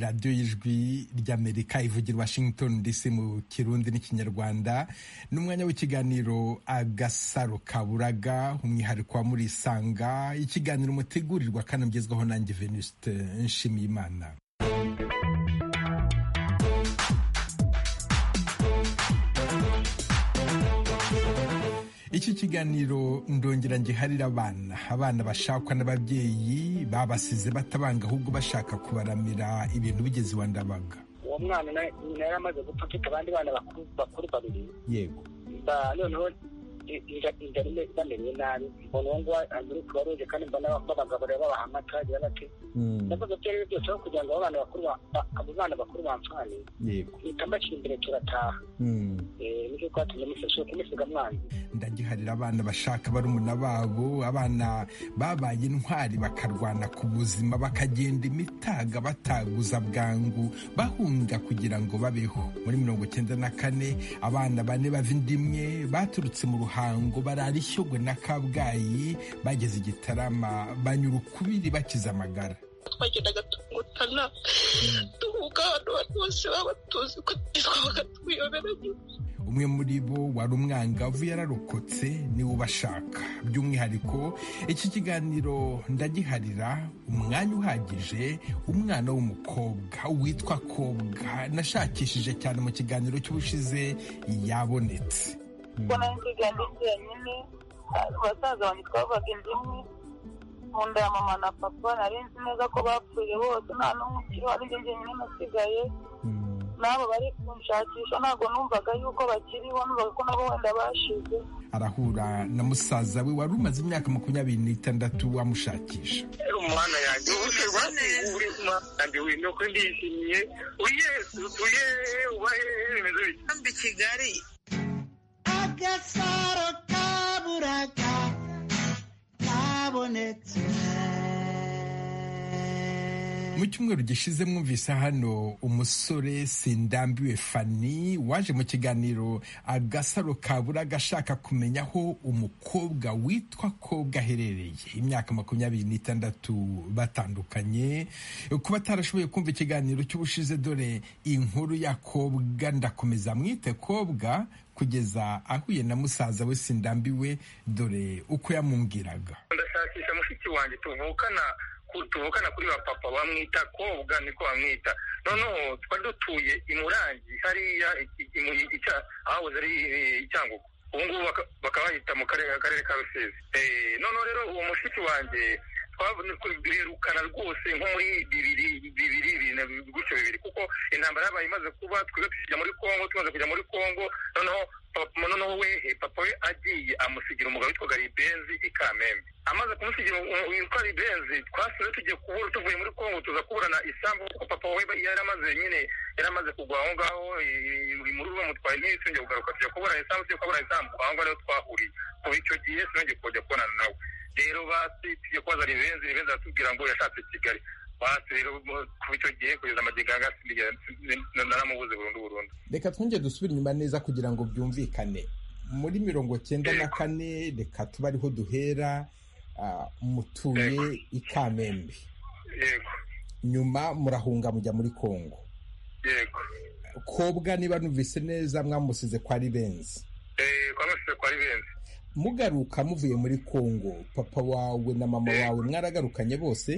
radiyo y'ijwi ry'amerika ivugira i washington dc mu kirundi n'ikinyarwanda n'umwanya w'ikiganiro agasaro kaburaga umwihariko wa muri isanga ikiganiro mutegurirwa kandi mugezwaho nanjye venuste nshimiyimana iki kiganiro ndongera ngiharira abana abana bashakwa n'ababyeyi babasize batabanga ahubwo bashaka kubaramira ibintu bigeze iwa ndabaga uwo mwana nyina yari amaze gupfa afite abandi bana bakuru babiri yego noneho inzara imeze bamenye nabi mbona uwo nguwo ari kubaruge kandi mbona babagaburira babaha amata agira bati ndakoze ibyo ari byo byose aho kugira ngo abo bana bakuru abo bana bakuru bamfane yego mpita mbashyira imbere turataha nicyo twatumye mufashe kumusiga mwana ndagiharira abana bashaka barumuna babo abana babaye intwari bakarwana ku buzima bakagenda imitaga bataguza bwangu bahunga kugira ngo babeho muri mirongo icyenda na kane abana bane bava inda imwe baturutse mu ruhango barara ishyogwe na kabgayi bageze igitarama banyura ukubiri bakize amagara twagendaga tumutana duhuga abantu bose baba tuzi ko twabaga tuyoberanye umwe muri bo wari umwangavu yararokotse niwe ubashaka by'umwihariko iki kiganiro ndagiharira umwanya uhagije umwana w'umukobwa witwa kobwa nashakishije cyane mu kiganiro cy'ubushize yabonetse ubwo nari nsigaye ndi jyenyine basaza banjye twabaga inda imwe mu nda ya mama na papa nari nzi neza ko bapfuye bose nta n'umwe ukiriho ari njye jyenyine nasigaye n'abo bari kunshakisha ntabwo numvaga yuko bakiriho numvaga ko nabo wenda bashize arahura na musaza we wari umaze imyaka makumyabiri n'itandatu amushakisha umwana yanjye ubuze rwateye umwana wino ko ndishimye uyesu tuye ubahe remezo kandi kigali agasaro kaburaga kabonetse mu cyumweru gishize mwumvise hano umusore sindambiwe fani waje mu kiganiro agasaro kabura agashaka kumenya aho umukobwa witwa kobwa aherereye imyaka makumyabiri n'itandatu batandukanye kuba atarashoboye kumva ikiganiro cy'ubushize dore inkuru ya kobwa ndakomeza mwite kobwa kugeza ahuye na musaza we sindambiwe dore uko yamubwiraga ndashakisha mushiki wanjye tuvukana tuvukana kuri ba papa bamwita kobwa niko bamwita noneho twari dutuye i murangi hariya ahahoze ari icyangugu ubu ngubu bakaba bahita mu karere ka rusizi noneho rero uwo mushiki wanjye duherukana rwose nko muri bibiri bibiri gutyo bibiri kuko intambara yabaye imaze kuba twiga tukijya muri congo tumaze kujya muri congo noneho noneho we papa we agiye amusigira umugabo witwa garibenzi i kamembe amaze kumusigira witwa garibenzi twasize tugiye kubura tuvuye muri congo tuza kuburana isambu kuko papa we yari amaze nyine yari amaze kugwa aho ngaho muri ruba mutwaye n'iyo tujya kugaruka tujya kuburana isambu tujya kuburana isambu aho ngaho niho twahuriye kuva icyo gihe sinongeye kujya kubonana nawe rero basi tujye kubaza rivenzi rivenzi aratubwira ngo yashatse kigali basi rero kuva icyo gihe kugeza amagega naramubuze burundu burundu reka twongere dusubire inyuma neza kugira ngo byumvikane muri mirongo cyenda na kane reka tuba ariho duhera ah, mutuye i kamembe yego nyuma murahunga mujya muri kongo yego kobwa niba numvise neza mwamusize kwa ribenzi Eh, kwa mashusho kwa rivenzi mugaruka muvuye muri kongo papa wawe na mama wawe mwaragarukanye bose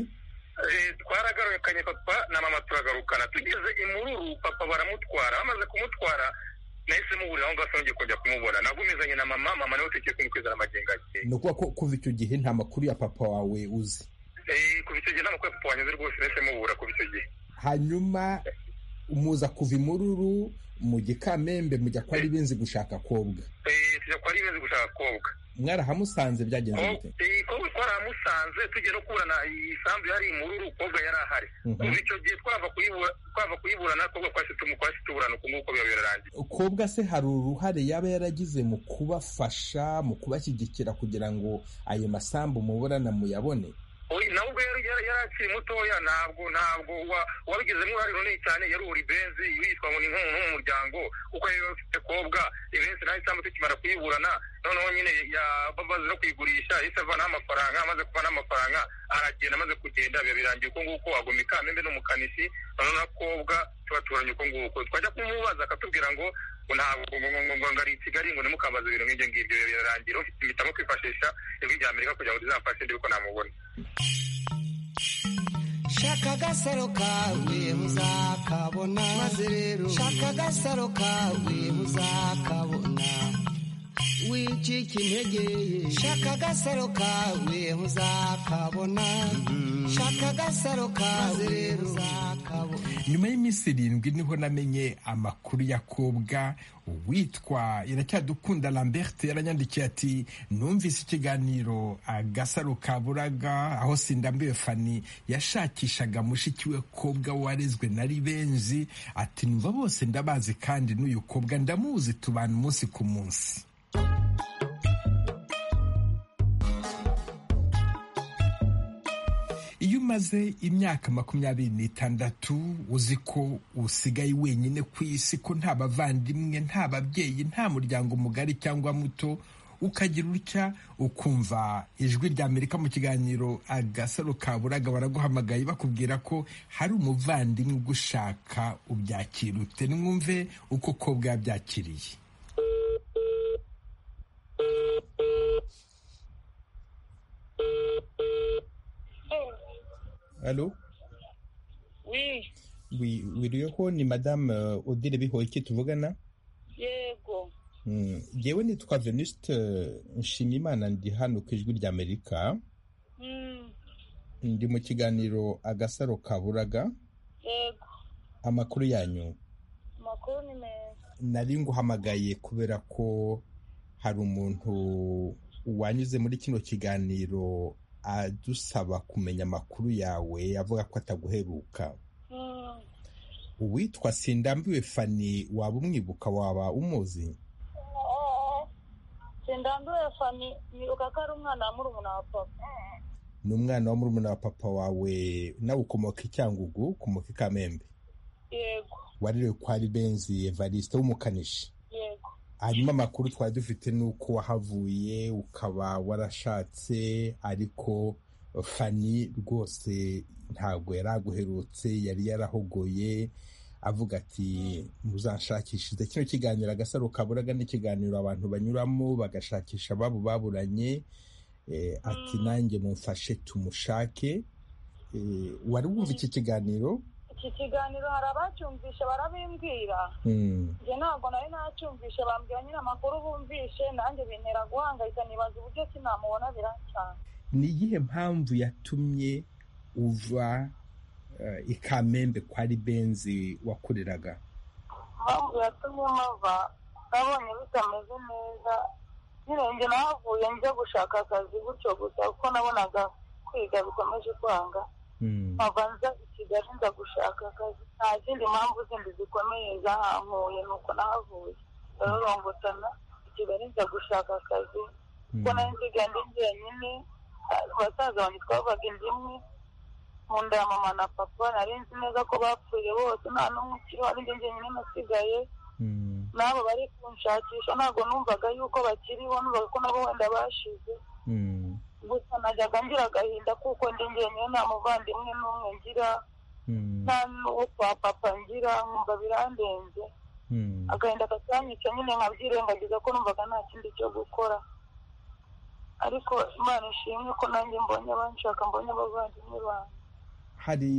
Eh, twaragarukanye papa na mama turagarukana tugeze imururu papa baramutwara bamaze kumutwara nahise muburira aho ngaho sinongeye kongera kumubona nagumizanye na mama mama nawe tugiye kumukwizana amagenga ye ni ukuvuga ko kuva icyo gihe nta makuru ya papa wawe uzi Eh, kuva icyo gihe nta makuru ya papa wanyuze rwose nahise mubura kuva icyo gihe hanyuma muza kuva imururu mu gikamembe mujya kwa ribenzi gushaka kobwa Eh, tujya kwa rivenzi gushaka kobwa mwarahamusanze byagenze bite kobwa twaramusanze tugiye no kuburana isambu yari imururu kobwa yari ahari Mhm. kuva icyo gihe twava kuyibura twava kuyiburana kobwa twahise tumu- twahise tuburana uku nguku biba birarangiye kobwa se hari uruhare yaba yaragize mu kubafasha mu kubashyigikira kugira ngo ayo masambu muburana muyabone nawe ubwo yari yari- yari akiri mutoya ntabwo ntabwo wa- wabigizemo uruhare runini cyane yari uri benzi witwa ngo ni nk'umuntu w'umuryango kuko yari afite kobwa ibenzi nayo cyangwa tukimara kuyiburana noneho nyine ya- bamaze no kuyigurisha yahise avanaho amafaranga amaze kuvanaho amafaranga aragenda amaze kugenda biba birangiye uko nguko agoma ikamembe n'umukanishi noneho nakobwa tubaturanye uko nguko twajya kumubaza akatubwira ngo ngo ntabwo ngo- ngo- ngo- ngo ngo ari i kigali ngo nimukambaze ibintu nk'ibyo ngibyo biba birarangira ufite impitamo kwifashisha ijwi rya amerika kugira ngo rizamfashe ndi kuko namubona shaka agasaro kawe uzakabona maze rero shaka agasaro kawe uzakabona wicika intege shaka agasaro kawe uzakabona shaka agasaro kawe rero uzakabona nyuma y'iminsi irindwi niho namenye amakuru ya kobwa witwa iracyadukunda lambert yaranyandikiye ati numvise ikiganiro agasaro ka buraga aho sindambiwe fani yashakishaga mushiki we kobwa warezwe na ribenzi ati numva bose ndabazi kandi n'uyu kobwa ndamuzi tubana umunsi ku munsi iyo umaze imyaka makumyabiri n'itandatu uzi ko usigaye wenyine ku isi ko nta bavandimwe nta babyeyi nta muryango mugari cyangwa muto ukagira utya ukumva ijwi rya amerika mu kiganiro agasaro kaburaga baraguhamagaye bakubwira ko hari umuvandimwe ugushaka ubyakira ute nimwumve uko kobwa yabyakiriye Allô wi wi- wiriweho ni madame euh, odile bihoyiki tuvugana yego Mm, jyewe nitwa venuste euh, nshimiyimana ndi hano ku ijwi ry'amerika Mm, ndi mu kiganiro agasaro kaburaga yego amakuru yanyu amakuru ni meza nari nguhamagaye kubera ko hari umuntu wanyuze muri kino kiganiro adusaba kumenya amakuru yawe avuga ko ataguheruka Mm, uwitwa sindambiwe fani waba umwibuka waba umuzi eh, sindambiwe fani nibuka ko ari umwana wa murumuna wa papa ni umwana wa murumuna wa papa wawe nawe ukomoka i cyangugu ukomoka i kamembe yego warerewe kwa ribenzi evariste w'umukanishi yego hanyuma amakuru twari dufite ni uko wahavuye ukaba warashatse ariko fani rwose ntabwo yari aguherutse yari yarahogoye avuga ati muzanshakishirize kino kiganiro agasaro kaburaga n'ikiganiro abantu banyuramo bagashakisha ababo baburanye Eh, ati nanjye mumfashe tumushake Eh, wari wumva iki kiganiro iki kiganiro hari abacyumvishe barabimbwira Mm. njye ntabwo nari nacyumvishe bambwira nyine amakuru bumvishe nanjye bintera guhangayika nibaza uburyo ki namubona biracyana ni iyihe mpamvu yatumye uva eh, i kamembe kwa ribenzi wakoreraga impamvu yatumye mpava nabonye bitameze neza nyine njye nahavuye njya gushaka akazi gutyo gusa kuko nabonaga kwiga bikomeje kwanga nkava nza i kigali nza gushaka akazi nta zindi mpamvu zindi zikomeye zahankuye ni uko nahavuye rarorongotana i kigali nza gushaka akazi kuko nari nsigaye ndi njyenyine basaza banjye twavaga inda imwe mu nda ya mama na papa nari nzi neza ko bapfuye bose nta n'umwe ukiriho ari njye njyenyine nasigaye n'abo bari kunshakisha ntabwo numvaga yuko bakiriho numvaga ko nabo wenda bashize gusa najyaga ngira agahinda kuko ndi njyenyine nta muvandimwe n'umwe ngira nta n'uwo kwa papa ngira nkumva birandenze agahinda katanyica nyine nkabyirengagiza ko numvaga nta kindi cyo gukora ariko imana ishimwe ko nanjye mbonye abanshaka mbonye abavandimwe banjye hari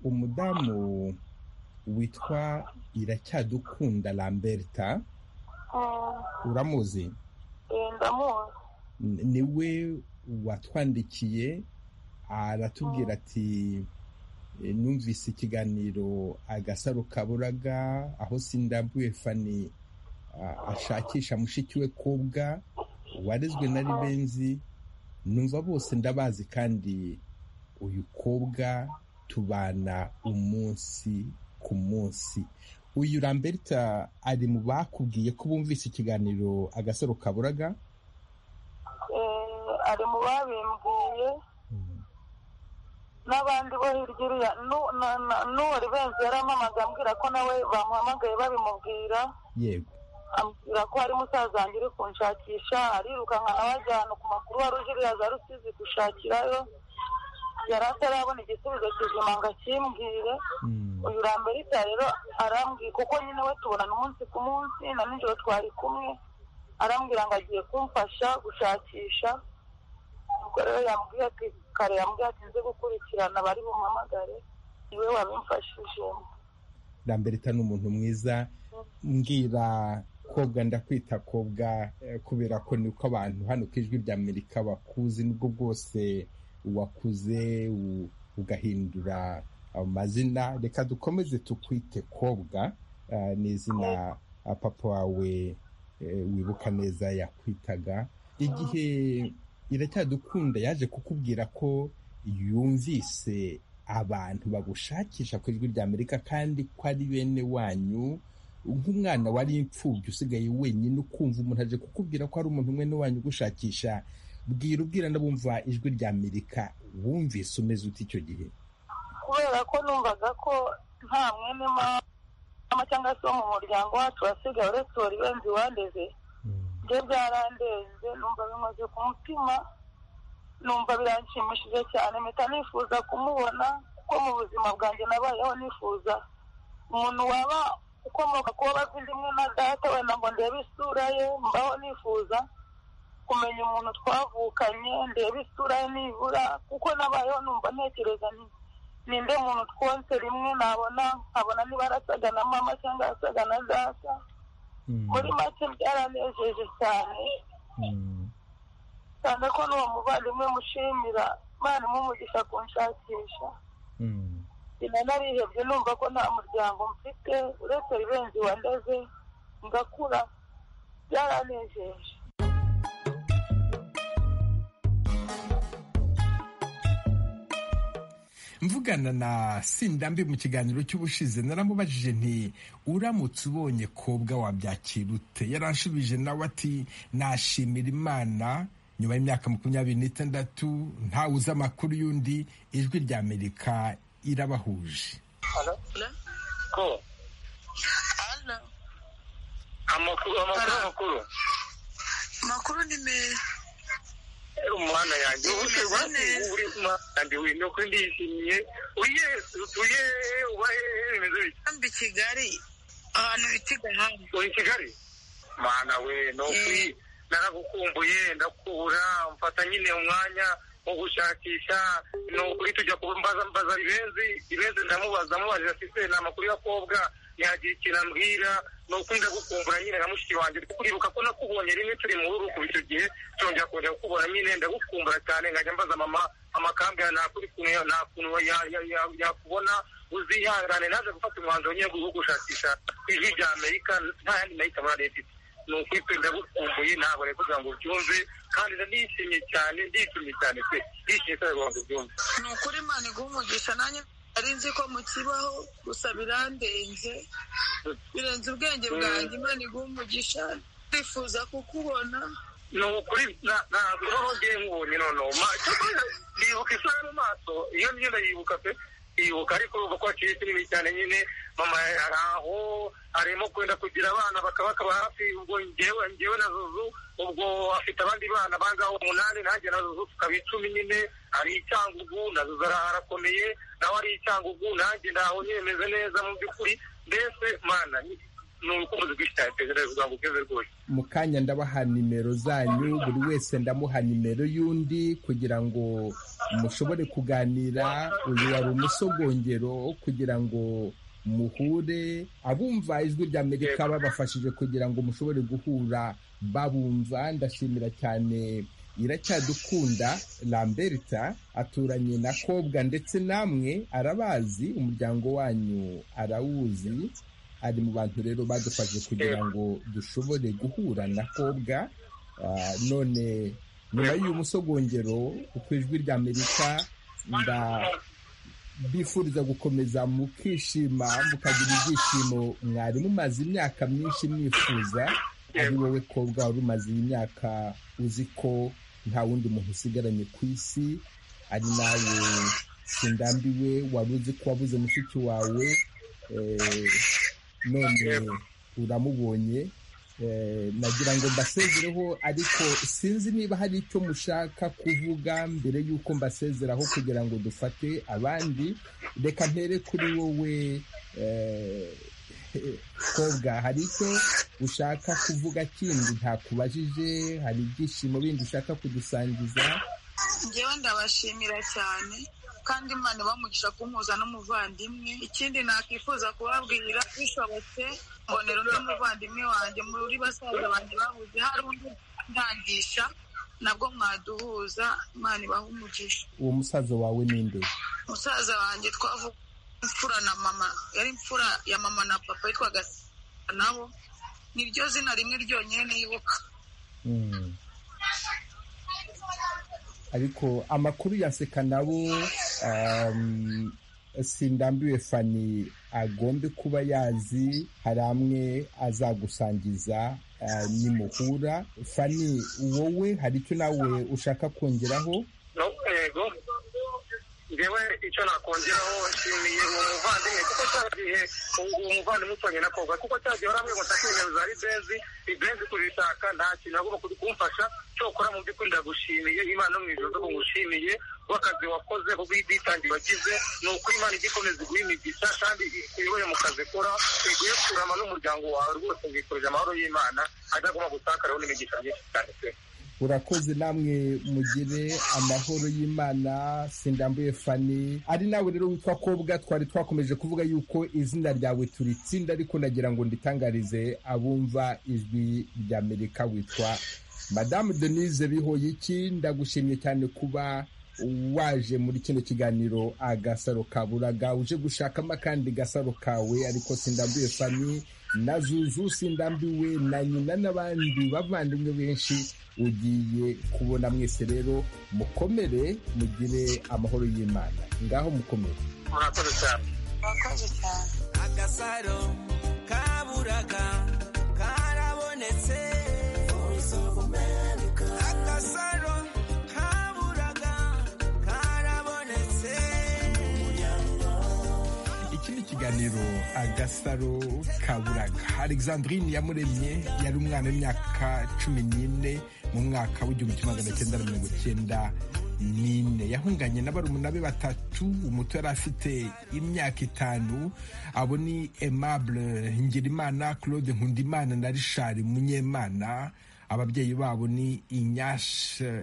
umudamu witwa iracyadukunda lamberta Mm, uramuzi eh, ndamuzi N- niwe watwandikiye aratubwira ati "E, numvise ikiganiro agasaro kaburaga aho sindambuye fani a- ashakisha mushiki we kobwa warezwe na ribenzi numva bose ndabazi kandi uyu kobwa tubana umunsi ku munsi uyu lamberta ari mu bakubwiye ko bumvise ikiganiro agasaro kaburaga eh, ari mu babimbwiye n'abandi bo hirya uriya nu- na- na- n'uwari benzi yarampamagaye ambwira ko nawe bamuhamagaye babimubwira yego ambwira ko hari musaza wanjye uri kunshakisha arirukanka abajyana ku makuru wari uje uriya za rusizi gushakirayo yari atarabona igisubizo kizima ngo akimbwire Mm. uyu ramberita rero arambwira kuko nyine we tubonana umunsi ku munsi na nijoro twari kumwe arambwira ngo agiye kumfasha gushakisha ubwo rero yambwiye ati kare yambwiye ati nze gukurikirana bari bumpamagare niwe wabimfashijemo ramberita ni umuntu mwiza mbwira kobwa ndakwita kobwa eh, kubera ko niko abantu hano ku ijwi rya amerika bakuzi nibwo bwose wakuze u- ugahindura amazina reka dukomeze tukwite kobwa eh, ni izina eh, papa wawe eh, wibuka neza yakwitaga igihe iracyadukunda yaje kukubwira ko yumvise abantu bagushakisha ku ijwi rya amerika kandi ko ari bene wanyu nk'umwana wari imfubyi usigaye wenyine ukumva umuntu aje kukubwira ko hari umuntu mwene wanyu ugushakisha bwira ubwira n'abumva ijwi rya amerika wumvise umeze uti icyo gihe kubera ko numvaga ko nta mwene mama cyangwa se wo mu muryango wacu wasigaye uretse uwo ribenzi wandeze byo byarandenze numva bimaze ku mutima numva biranshimishije cyane mpita nifuza kumubona kuko mu buzima bwanjye nabayeho nifuza umuntu waba ukomoka kuba bavindi imwe na data wenda ngo ndebe isura ye mbaho nifuza kumenya umuntu twavukanye ndebe isura ye nibura kuko nabayeho numva ntekereza nti ninde muntu twonse rimwe nabona nkabona niba arasaga na mama cyangwa arasaga na data muri make byaranejeje cyane Mm. cyane ko n'uwo muvandimwe mushimira imana imumugisha kunshakisha Mm. nyina narihebye numva ko nta muryango mfite uretse ribenzi wandeze ngakura byaranejeje mvugana na sindambi mu kiganiro cy'ubushize naramubajije nti uramutse ubonye kobwa wabyakira ute yaranshubije nawe ati nashimira imana nyuma y'imyaka makumyabiri n'itandatu ntawe uzi amakuru y'undi ijwi rya amerika irabahuje na ko ana amakuru amakuru amakuru makuru ni meza Eh, umwana yanjye Bimeze ubu neza. uri umwana yanjye wino ko ndishimye uye utuye ubahe remezo bike mbi i kigali ahantu bita igahanga uri i kigali mana we no kuri naragukumbuye ndakura mfata nyine umwanya wo gushakisha ni ukuri tujya kumbaza mbaza ribenzi ribenzi ndamubaza mubajije afite ni amakuru y'akobwa yagira ikintu ambwira ni ukuri ndagukumbura nyine na mushiki wanjye kuribuka ko nakubonye rimwe turi mu rugo kuva icyo gihe turongera kongera kukubona nyine ndagukumbura cyane nkajya mbaza mama amakambwe nta kuri kumwe nta kuntu ya- ya- ya- yakubona uzihangane naje gufata umwanzuro nyine wo gushakisha ijwi rya amerika nta yandi nahitamo depite ni ukuri twe ndagukumbuye ntabwo rero kugira ngo ubyumve kandi ndishimye cyane ndishimye cyane pe ndishimye cyane kugira ngo ubyumve ni ukuri imana iguha umugisha nanjye nari nzi ko mukibaho gusa birandenze birenze ubwenge bwanjye imana iguha umugisha twifuza kukubona ni ukuri na- ntabwo ubaho ngiye nkubonye noneho Ma- cyangwa ndibuka isura mu maso iyo niyo ndayibuka pe yibuka ariko urumva ko hakiri kinini cyane nyine mama ari aho arimo kwenda kugira abana bakaba bakaba hafi ubwo ngewe ngewe na zuzu ubwo afite abandi bana bangaho umunani nanjye na zuzu tukaba icumi nyine ari icyangugu na zuzu ara- arakomeye nawe ari icyangugu nanjye ndaho nyine meze neza mu by'ukuri mbese mana ni- ni urukundo rwinshi cyane pe kugira ngo ugeze rwose mu kanya ndabaha nimero zanyu buri wese ndamuha nimero y'undi kugira ngo mushobore kuganira uyu wari umusogongero kugira ngo muhure abumva ijwi rya amerika babafashije kugira ngo mushobore guhura babumva ndashimira cyane iracyadukunda lamberta aturanye na kobwa ndetse namwe arabazi umuryango wanyu arawuzi ari mu bantu rero badufashije kugira ngo dushobore guhura na kobwa Ah, none nyuma y'uyu musogongero ku ijwi rya amerika nda bifuriza gukomeza mukishima mukagira ibyishimo mwari mumaze imyaka myinshi mwifuza ari wowe kobwa wari umaze iyi myaka uzi ko nta wundi muntu usigaranye ku isi ari nawe sindambiwe wari uzi ko wabuze mushiki wawe none uramubonye nagira ngo mbasezereho ariko sinzi niba hari icyo mushaka kuvuga mbere y'uko mbasezeraho kugira ngo dufate abandi reka mpere kuri wowe kobwa hari icyo ushaka kuvuga kindi ntakubajije hari ibyishimo bindi ushaka kudusangiza ngewe ndabashimira cyane kandi imana bamugisha kumuhuza n'umuvandimwe ikindi nakwifuza kubabwira bishobotse mbonera undi muvandimwe wanjye muri basaza banjye bahuze hari undi ntangisha nabwo mwaduhuza imana ibaha umugisha uwo musaza wawe ninde musaza wanjye twavuga imfura na mama yari imfura ya mama na papa yitwaga nabo niryo zina rimwe ryonyine nibuka ariko amakuru ya seka nabo sindambiwe fani agombe kuba yazi hari amwe azagusangiza nimuhura fani wowe hari icyo nawe ushaka kongeraho yego ngewe icyo nakongeraho nshimiye uwo muvandimwe kuko cya gihe uwo muvandimwe utanye na koga kuko cya gihe urambwira ngo nshake nimero za libenzi libenzi kubishaka nta kintu agomba kumfasha cyokora mu by'ukuri ndagushimiye imana mu ijoro ko ngushimiye w'akazi wakoze ubwitange wagize ni uko imana ijya ikomeza iguha imigisha kandi uyobore mu kazi kora iguhe kurama n'umuryango wawe rwose ngikurije amahoro y'imana adagomba gutakaraho n'imigisha myinshi cyane pe urakoze namwe mugire amahoro y'imana sindambuye fani ari nawe rero witwa kobwa twari twakomeje kuvuga yuko izina ryawe turitsinda ariko nagira ngo nditangarize abumva ijwi ry'amerika witwa madamu denise bihoyiki ndagushimye cyane kuba waje muri kino kiganiro agasaro ka buraga uje gushakamo akandi gasaro kawe ariko sindambiwe fami na zuzu sindambiwe na nyina n'abandi bavandimwe benshi ugiye kubona mwese rero mukomere mugire amahoro y'imana ngaho mukomere murakoze cyane murakoze cyane agasaro ka buraga karabonetse agasaro iki ni ikiganiro agasaro ka buraga alexandrine yamuremye yari umwana w'imyaka cumi n'ine mu mwaka w'igihumbi kimwe magana cyenda na mirongo icyenda n'ine yahunganye na barumuna be batatu umuto yari afite imyaka itanu abo ni aimable ngirimana claude nkundimana na richard munyemana ababyeyi babo ni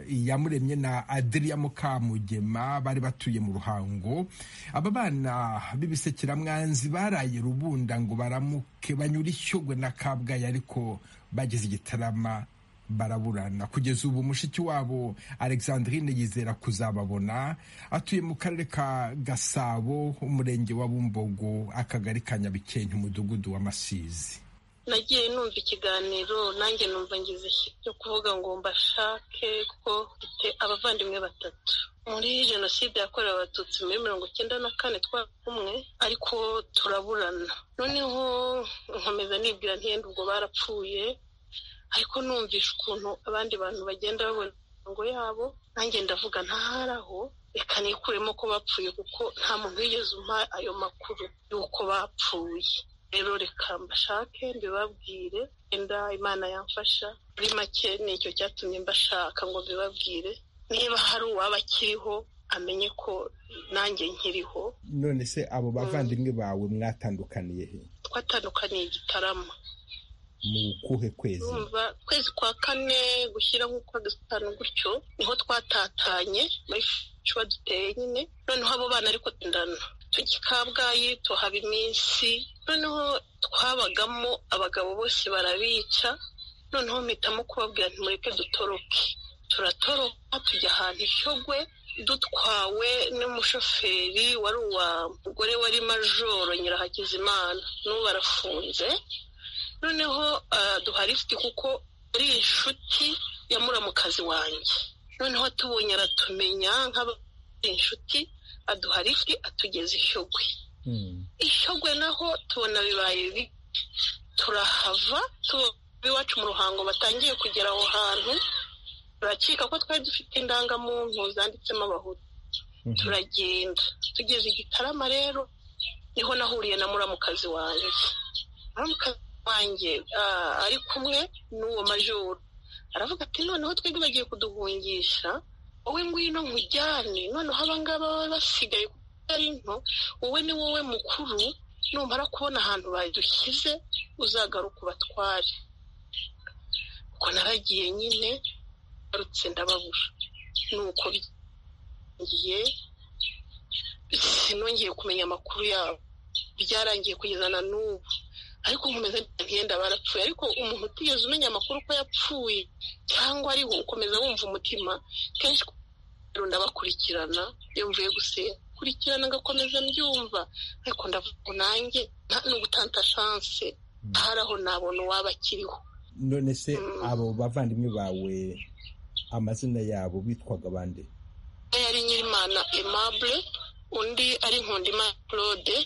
iyamuremye na adiriya mukamugema bari batuye mu ruhango aba bana b'ibisekiramwanzi baraye rubunda ngo baramuke banyura ishyogwe na kabgayi ariko bageze igitarama baraburana kugeza ubu mushiki wabo alexandrine yizera kuzababona atuye mu karere ka gasabo umurenge wa bumbogo akagari ka nyabikenke umudugudu wa masizi nagiye numva ikiganiro nanjye numva ngize cyo kuvuga ngo mbashake kuko mfite abavandimwe batatu muri jenoside yakorewe abatutsi muri mirongo icyenda na kane twakumwe ariko turaburana noneho nkomeza nibwira ntiyenda ubwo barapfuye ariko numvisha ukuntu abandi bantu bagenda babona imirongo yabo nanjye ndavuga ntaharaho reka nikuremo ko bapfuye kuko nta muntu wigeze umpa ayo makuru y'uko bapfuye rero reka mbashake mbibabwire wenda imana yamfasha muri make ni icyo cyatumye mbashaka ngo mbibabwire niba hari uwaba akiriho amenye ko nanjye nkiriho none se abo bavandimwe bawe mwatandukaniye he twatandukaniye igitarama mu kuhe kwezi kwezi kwa kane gushyira nk'ukwa gatanu gutyo niho twatatanye muri cuba duteye nyine noneho abo bana ariko ndana tujya kabgayi tuhaba iminsi noneho twabagamo abagabo bose barabica noneho mpitamo kubabwira ntimureke dutoroke turatoroka tujya ahantu ishyogwe dutwawe n'umushoferi wari uwa mugore wari majoro nyirahakizimana n'ubu arafunze noneho duharisiti kuko ari inshuti ya muramukazi wanjye noneho tubonye aratumenya nk'abari inshuti aduha lift atugeza ishyogwe ishyogwe naho tubona bibaye bibi turahava iwacu mu ruhango batangiye kugera aho hantu turakeka ko twari dufite indangamuntu zanditsemo abahutu turagenda tugeze i gitarama rero niho nahuriye na muramukazi wanjye muramukazi wanjye ari kumwe n'uwo majoro aravuga ati noneho twebwe bagiye kuduhungisha wowe ngwino nkujyane noneho abangaba baba basigaye kuko ari nto wowe ni wowe mukuru numara kubona ahantu badushyize uzagaruka ubatware ubwo naragiye nyine ngarutse ndababura nuko ngiye sinongeye kumenya amakuru yabo byarangiye kugeza na n'ubu ariko nkomeza ngenda barapfuye ariko umuntu utigeze umenya amakuru ko yapfuye cyangwa ariho ukomeza wumva umutima kenshi ndabakurikirana iyo mvuye gukurikirana agakomeza mbyumva ariko ndavuga nanjye nta n'ugutanta shanse hari aho nabona uwaba akiriho none se abo bavandimwe bawe amazina yabo bitwaga abandi yari nyirimana aimable undi ari nkundimana claude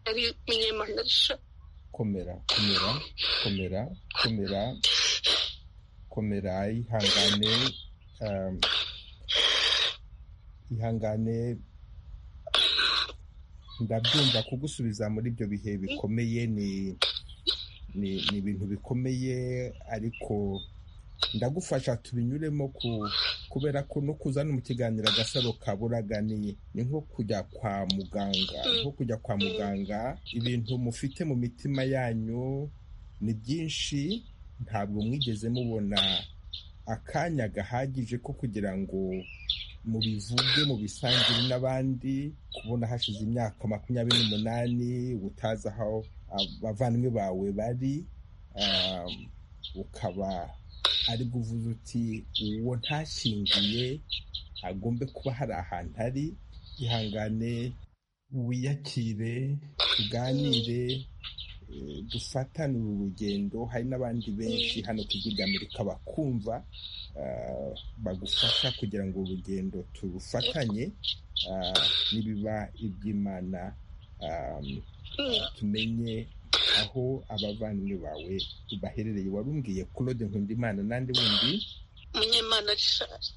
yari nyirimana richard komera komera komera komera komera ihangane um, ihangane ndabyumva kugusubiza muri ibyo bihe bikomeye ni ni ni ibintu bikomeye ariko ndagufasha tubinyuremo kubera ko no kuzana mu kiganiro agasaro kaburaganiye ni nko kujya kwa muganga nko kujya kwa muganga ibintu mufite mu mitima yanyu ni byinshi ntabwo mwigeze mubona akanya gahagije ko kugira ngo mubivuge mubisangire n'abandi kubona hashize imyaka makumyabiri n'umunani utazi aho abavandimwe bawe bari ukaba ari kuvuza uti uwo ntashyinguye agombe kuba hari ahantu ari ihangane wiyakire tuganire dufatane uru rugendo hari n'abandi benshi hano ku Amerika bakumva bagufasha kugira ngo urugendo turufatanye nibiba iby'imana tumenye aho abavandimwe bawe baherereye warumbwiye claude nkundimana n'andi wundi munyemana rishari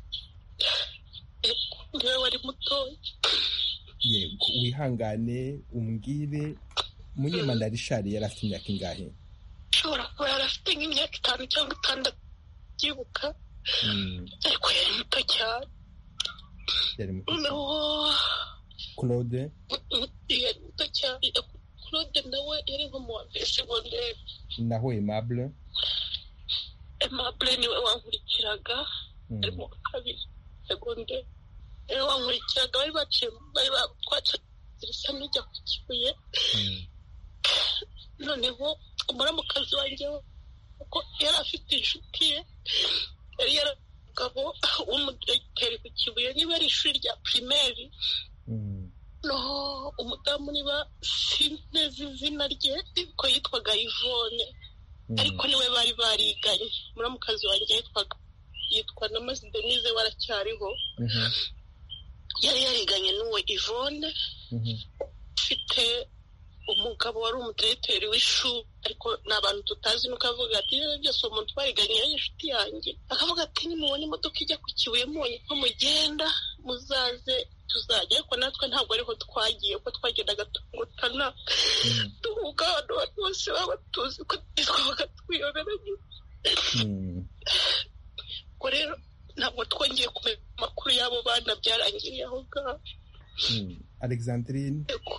niwe wari mutoya yego wihangane umbwire munyemana rishari yari afite imyaka ingahe ashobora kuba yari afite nk'imyaka itanu cyangwa itandatu byibuka ariko yari muto cyane yari muto cyane. noneho claude yari muto cyane claude nawe yari nko mu wa mbere segonderi naho aimable aimable niwe wankurikiraga Mm. ari mu wa kabiri segonderi niwe wankurikiraga bari baciye bari ba- twaciye isa n'ujya ku kibuye Mm. noneho umuramukazi wanjye we, kuko yari afite inshuti ye yari yari umugabo w'umudogiteri ku kibuye niba ari ishuri rya pirimeri Mm. noneho umudamu niba sinzi izina rye ko yitwaga ivone Mm. ariko niwe bari bariganye muramukazi wanjye yitwaga yitwa na mazi denise waracyariho Mhm. yari yariganye n'uwo ivone Mhm. ufite umugabo wari umudiregiteri w'ishuri ariko ni abantu tutazi nuko avuga ati "Iyo byose uwo muntu twariganye yari inshuti yanjye akavuga ati nimubona imodoka ijya ku kibuye mubonye ko mugenda muzaze tuzajya ariko natwe ntabwo ariho twagiye kuko twagendaga tungutana Mm. tuvuga abantu bose baba tuzi ko twabaga twiyobera Mm. ubwo rero ntabwo twongeye kumenya amakuru y'abo bana byarangiriye aho ngaho Mm. alexandrine Yego,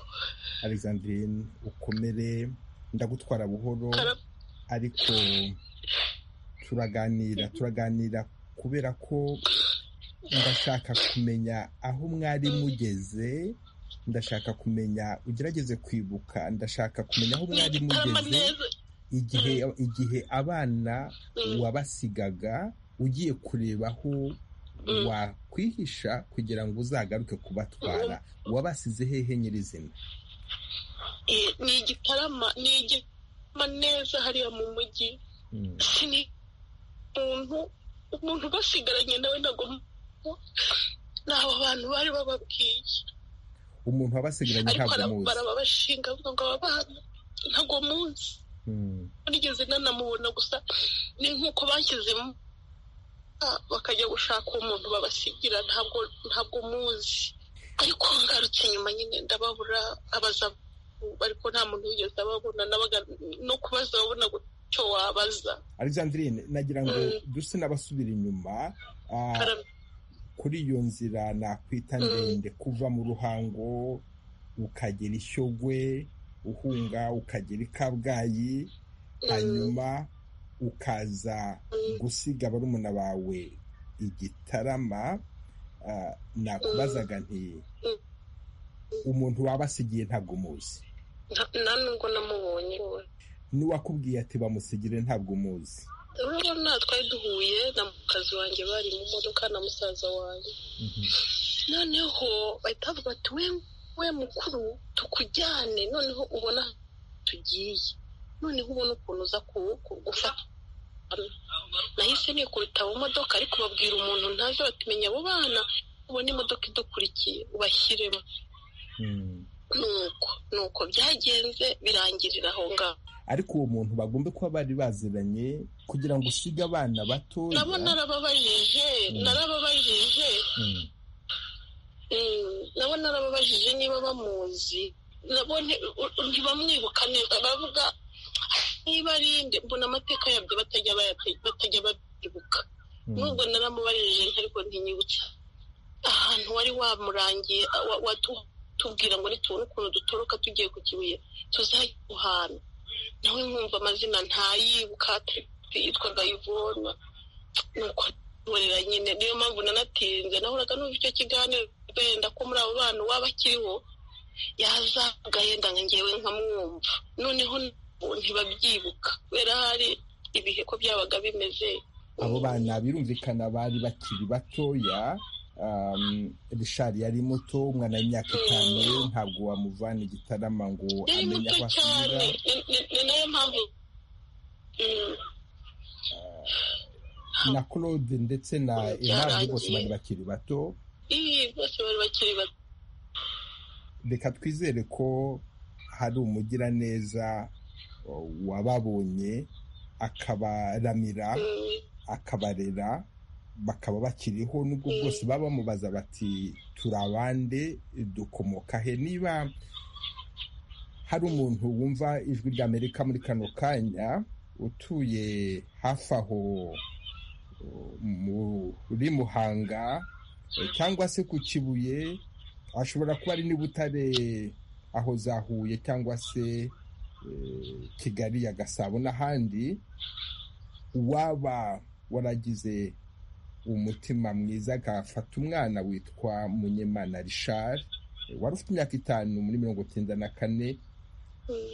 alexandrine ukomere ndagutwara buhoro kara- ariko turaganira turaganira kubera ko ndashaka kumenya aho mwari mugeze ndashaka kumenya ugerageze kwibuka ndashaka kumenya aho mwari n'igitarama mugeze neza igihe igihe abana wabasigaga ugiye kureba aho Mm. wakwihisha kugira ngo uzagaruke kubatwara wabasize hehe nyirizina Eh, ni igitarama ni igitarama neza hariya mu mujyi Mm, sini umuntu umuntu basigaranye nawe ntabwo ni abo bantu bari bababwiye umuntu wabasigaranye ariko ntabwo bara- muzi barababashinga avuga ngo aba bana ntabwo munsi Mm, nigeze nanamubona gusa ni nk'uko bashyizemo bakajya gushaka umuntu babasigira ntabwo ntabwo muzi ariko ngarutse nyuma nyine ndababura abaza ariko nta muntu wigeze ababona nabaga no kubaza babona icyo wabaza alexandrine nagira ngo duse n'abasubira inyuma kuri iyo nzira nakwita ndende kuva mu ruhango ukagera ishyogwe uhunga ukagera i kabgayi hanyuma ukaza gusiga barumuna bawe igitarama nakubazaga nti umuntu wabasigiye ntabwo umuzi nta nubwo namubonye n'uwakubwiye ati bamusigire ntabwo umuzi urabona twari duhuye na mukazi wanjye bari mu modoka na musaza wanjye noneho bahita bavuga ati we mukuru tukujyane noneho ubona tugiye noneho ubona ukuntu uza gufata nahise nikubita mu modoka ariko babwira umuntu ntazi batumenya abo bana ubona imodoka idukurikiye ubashyiremo nuko nuko byagenze birangirira aho ngaho ariko uwo muntu bagomba kuba bari baziranye kugira ngo usige abana batoya nabo narababajije narababajije nabo narababajije niba bamuzi nabo ntibamwibuka neza baravuga niba ari mbona amateka yabyo batajya babyibuka nubwo naramubarije ariko ntinyibutse ahantu wari wamurangiye watubwira ngo nitubona ukuntu dutoroka tugiye ku kibuye tuzajya guhana nawe nkumva amazina ntayibuka yitwaga yivona nuko nturira nyine niyo mpamvu nanatinze nahoraga numva icyo kiganiro wenda ko muri abo bana uwaba akiriho yazaga yenda nka ngewe nkamwumva noneho ntibabyibuka kubera hari ibihe ko byabaga bimeze abo bana birumvikana bari bakiri batoya rishari yari muto umwana w'imyaka itanu ntabwo wamuvana igitarama ngo amenye aho asubira ni nayo mpamvu na claude ndetse na emari bose bari bakiri bato bose bari bakiri bato reka twizere ko hari umugiraneza wababonye akabaramira akabarera bakaba bakiriho nubwo bwose baba bamubaza bati turabande dukomoka he niba hari umuntu wumva ijwi rya amerika muri kano kanya utuye hafi aho muri muhanga cyangwa se ku kibuye ashobora kuba ari n'ibutare aho za huye cyangwa se kigali ya gasabo n'ahandi uwaba waragize umutima mwiza agafata umwana witwa munyemana richard wari ufite imyaka itanu muri mirongo icyenda na kane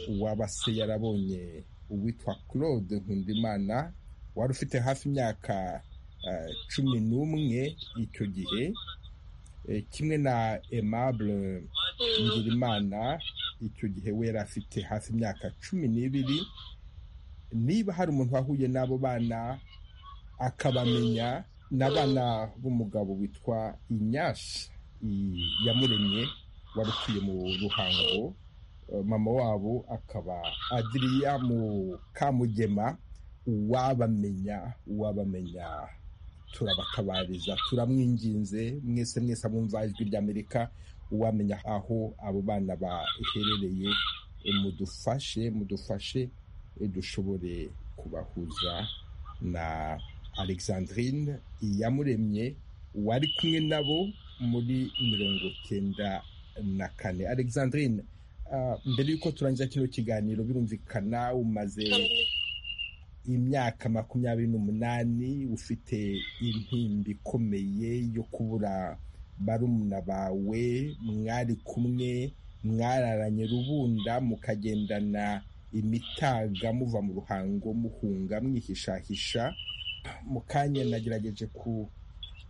uwabase yarabonye uwitwa claude nkundimana wari ufite hafi imyaka cumi n'umwe icyo gihe kimwe na aimable ngirimana icyo gihe we yari afite hafi imyaka cumi n'ibiri niba hari umuntu wahuye n'abo bana akabamenya n'abana b'umugabo witwa inyashi yamuremye wari utuye mu ruhango mama wabo akaba adiriya mu kamugema uwabamenya uwabamenya turabakabariza turamwinginze mwese mwese abumva ijwi ry'amerika uwamenya aho abo bana baherereye mudufashe mudufashe dushobore kubahuza na alexandrine iyamuremye wari kumwe nabo muri mirongo icyenda na kane alexandrine mbere y'uko turangiza kino kiganiro birumvikana umaze imyaka makumyabiri n'umunani ufite intimba ikomeye yo kubura barumuna bawe mwari kumwe mwararanye rubunda mukagendana imitaga muva mu ruhango muhunga mwihishahisha mu kanya nagerageje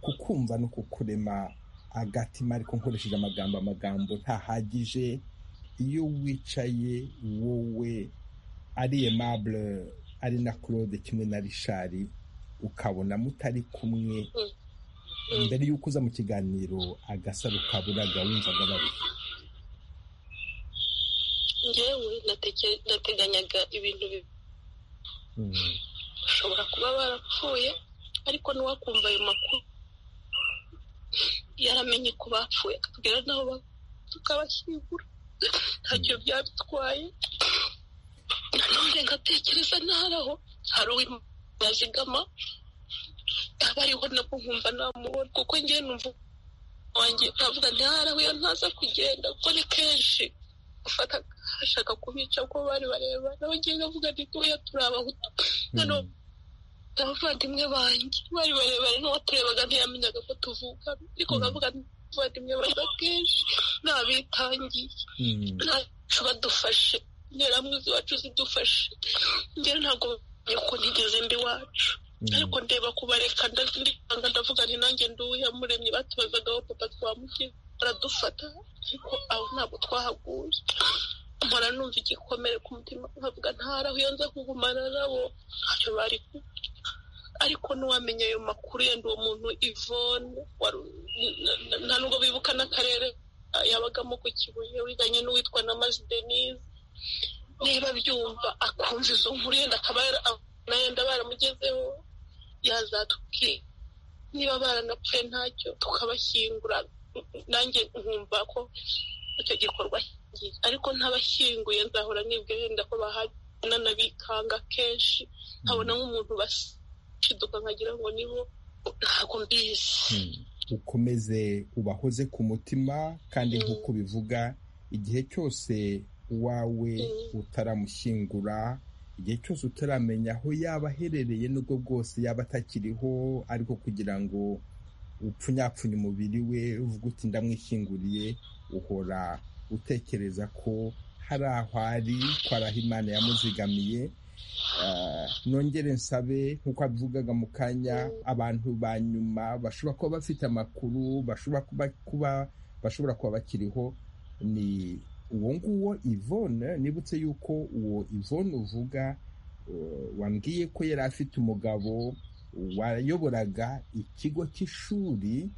kukumva no kukurema agatima ariko nkoresheje amagambo amagambo ntahagije iyo wicaye wowe ari emabure ari na claude kimwe na rishari ukabona mutari kumwe mbere y'uko uza mu kiganiro agasaro kaburaga wumvaga bari ngewe nateganyaga ibintu bibiri bashobora kuba barapfuye ariko n'uwakumva ayo makuru yaramenye ko bapfuye akatubwira n'aho tukabashyingura ntacyo byadutwaye nanone ngatekereza ntari aho hari uw'imana yazigama aba ariho nabwo nkumva namubona kuko ngewe numva wanjye avuga ntiharahuye ntaza kugenda kuko ni kenshi gufata ashaka kubica kuko bari bareba nawe ngenda avuga ntituya turi abahutu noneho abavandimwe banjye bari barebare n'uwaturebaga ntiyamenyaga ko tuvuka ariko nkavuga abavandimwe baza kenshi ntabitangiye ntacu badufashe interahamwe ziwacu zidufashe ngero ntabwo ko ntigeze mbi iwacu ariko ndeba kubareka ndanga ndavuga nti nanjye nduwiyamuremye batubazaga aho papa twamugira baradufata ariko aho ntabwo twahaguye mpora numva igikomere ku mutima nkavuga ntaraho iyo nza kugumana nabo ntacyo bari ariko n'uwamenya ayo makuru yenda uwo muntu ivone nta nubwo bibuka n'akarere yabagamo ku kibuye uriganye n'uwitwa na mazi denise niba byumva akumva izo nkuru yenda akaba yenda baramugezeho yazatubwira niba baranapfuye ntacyo tukabashyingura nanjye nkumva ko icyo gikorwa ariko ntabashyinguye nzahora nibwira yenda ko bahananabikanga kenshi nkabona nk'umuntu bashiduka nkagira ngo nibo ntabwo mbizi ukomeze ubahoze ku mutima kandi nk'uko bivuga igihe cyose uwawe utaramushyingura igihe cyose utaramenya aho yaba aherereye n'ubwo bwose yaba atakiriho ariko kugira ngo upfunyapfunya umubiri we uvuga uti ndamwishyinguriye uhora utekereza ko hari aho ari ko ari aho imana yamuzigamiye nongere nsabe nk'uko abivugaga mu kanya abantu ba nyuma bashobora kuba bafite amakuru bashobora kuba bashobora kuba bakiriho ni uwo nguwo ivone nibutse yuko uwo ivone uvuga wambwiye ko yari afite umugabo wayoboraga ikigo cy'ishuri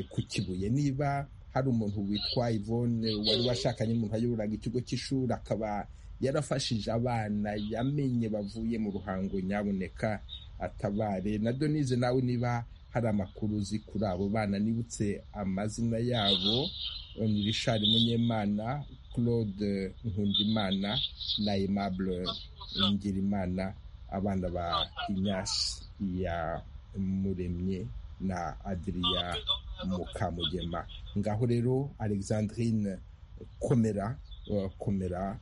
ku kibuye niba hari umuntu witwa ivone wari washakanye umuntu wayoboraga ikigo cy'ishuri akaba yarafashije abana yamenye bavuye mu ruhango nyaboneka atabare na donize nawe niba hari amakuru uzi kuri abo bana nibutse amazina yabo ni rishari munyemana claude nkundimana na aimable ngirimana abana ba inyasi ya muremye na adiriya mukamugema ngaho rero alexandrine komera komera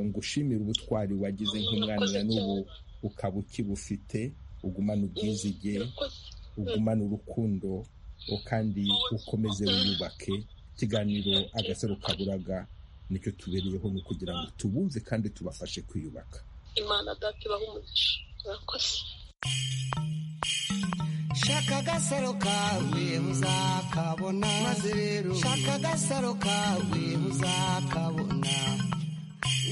ngushimira ubutwari wagize nk'umwana n'ubu ukaba ukibufite ugumana ubwizige ugumana urukundo kandi ukomeze wiyubake ikiganiro agasaro kaburaga nicyo tubereyeho ni ukugira ngo tubumve kandi tubafashe kwiyubaka imana dati ibaha umugisha murakoze shaka agasaro kawe uzakabona maze rero shaka agasaro kawe uzakabona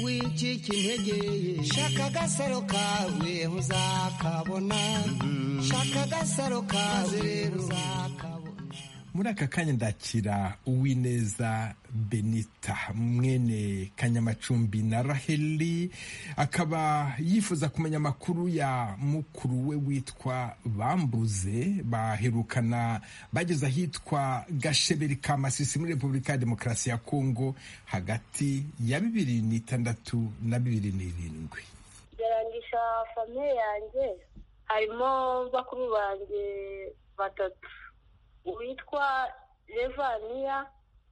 wicika integeye shaka agasaro kawe uzakabona shaka agasaro kawe uzakabona muri aka kanya ndakira uwineza benita mwene kanyamacumbi na raheli akaba yifuza kumenya amakuru ya mukuru we witwa bambuze baherukana bageze ahitwa gasheberi ka masisi muri repubulika ya demokarasi ya kongo hagati ya bibiri n'itandatu na bibiri n'irindwi byarangisha famiye yanjye harimo bakuru banjye batatu uwitwa revaniya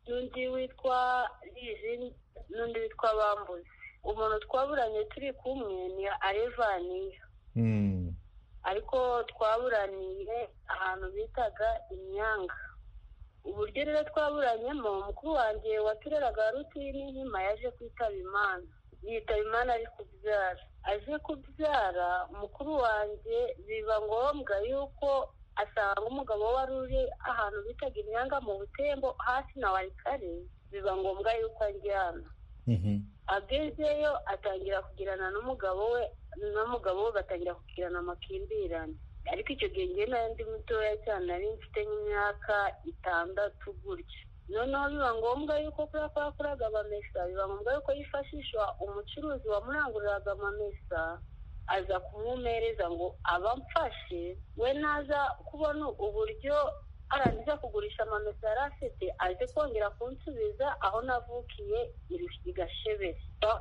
n'undi witwa rizini n'undi witwa bambuzi umuntu twaburanye turi kumwe ni arevaniya ariko twaburaniye ahantu bitaga imyanga uburyo rero twaburanyemo mukuru wanjye watureraga rutini nkima yaje kwitaba imana yitaba imana ari kubyara aje kubyara mukuru wanjye biba ngombwa yuko asanga umugabo wari uri ahantu bitaga imyanga mu butembo hasi na warikare biba ngombwa yuko ajyana agezeyo atangira kugirana n'umugabo we n'umugabo we batangira kugirana amakimbirane ariko icyo gihe ngewe nayo ndi mutoya cyane nari mfite nk'imyaka itandatu gutya noneho biba ngombwa yuko kubera ko yakoraga amamesa biba ngombwa yuko yifashishwa umucuruzi wamuranguriraga amamesa aza kumumereza ngo abamfashe we naza kubona uburyo arangiza kugurisha amamesa yari afite aje kongera kunsubiza aho navukiye i gashebe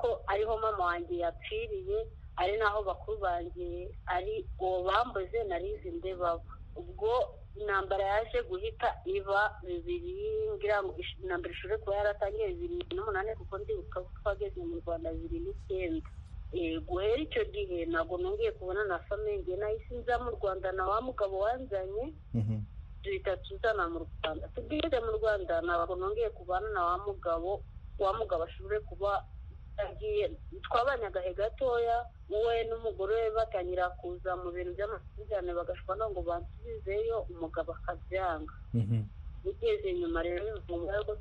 ko ariho mama wanjye yapfiriye ari naho bakuru banjye ari uwo bambuze narizi ndebaba ubwo intambara yaje guhita iba bibiri ngira ngo intambara ishobore kuba yaratangiye bibiri n'umunani kuko ndibuka ko twageze mu rwanda bibiri n'icyenda guhera icyo gihe ntabwo nongeye kubona na famenge nahise nza mu rwanda na wa mugabo wanzanye duhita tuzana mu rwanda tugeze mu rwanda ntabwo nongeye kubana na wa mugabo wa mugabo ashobore kuba twabanye agahe gatoya we n'umugore we batangira kuza mu bintu by'amakimbirane bagashobora no ngo bansubizeyo umugabo akabyanga ugeze nyuma rero bivuga ko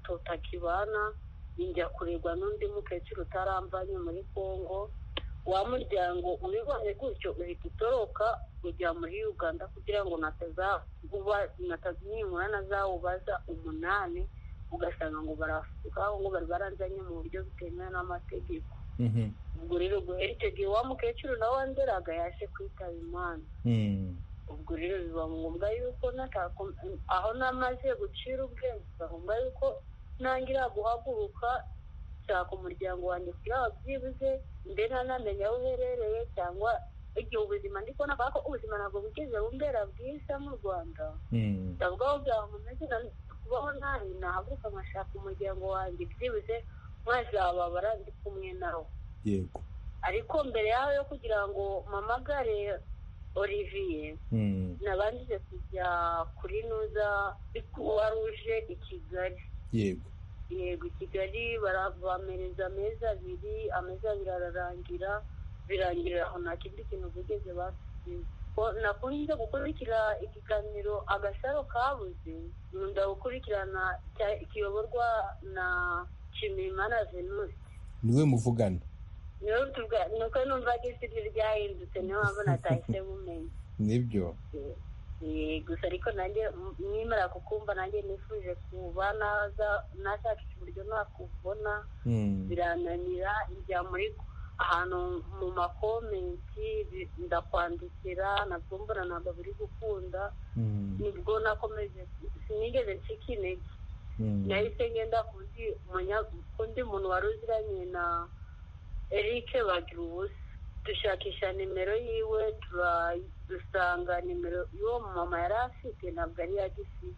tutakibana njya kurebwa n'undi mukecuru utarambanye muri congo wa muryango ubibonye gutyo uhita utoroka ujya muri uganda kugira ngo natazinimura nazawubaza umunani ugasanga ngo barafuka ngo bari baranzanye mu buryo butemewe n'amategeko ubwo rero guhera icyo gihe wa mukecuru nawe wanderaga yaje kwitaba imana ubwo rero biba ngombwa yuko aho namaze gucira ubwenge biba ngombwa yuko ntangira guhaguruka nshaka umuryango wanjye kugira ngo byibuze mbe ntanamenya aho uherereye cyangwa igihe ubuzima ndi kubona ko ubuzima ntabwo bugeze bumbera bwiza mu rwanda ndavuga aho bwamumeze kubaho nabi nahaguruka nkashaka umuryango wanjye byibuze mwazababara ndi kumwe nawe yego ariko mbere yaho yo kugira ngo mpamagare olivier nabanje kujya kuri nuza kuwa ruje i kigali yego yego i kigali bamereza amezi abiri amezi abiri ararangira birangirira aho nta kindi kintu bigeze basubiza nakunze gukurikira ikiganiro agasaro kabuze nkunda gukurikirana kiyoborwa na kimimana venusi niwe muvugana niwe tuvuga nuko numva ko isi ryahindutse niyo mpamvu natahise mumenya nibyo gusa ariko nanjye nimara kukumva nanjye nifuje kuba nashakisha uburyo nakubona birananira njya muri ahantu mu makomenti ndakwandikira nabwo mbona ntabwo biri gukunda nibwo nakomeje sinigeze ncika intege nahise ngenda kundi muntu wari uziranye na eric bagira ubusa dushakisha nimero yiwe dusanga nimero y'uwo mumama yari afite ntabwo ari iya gisite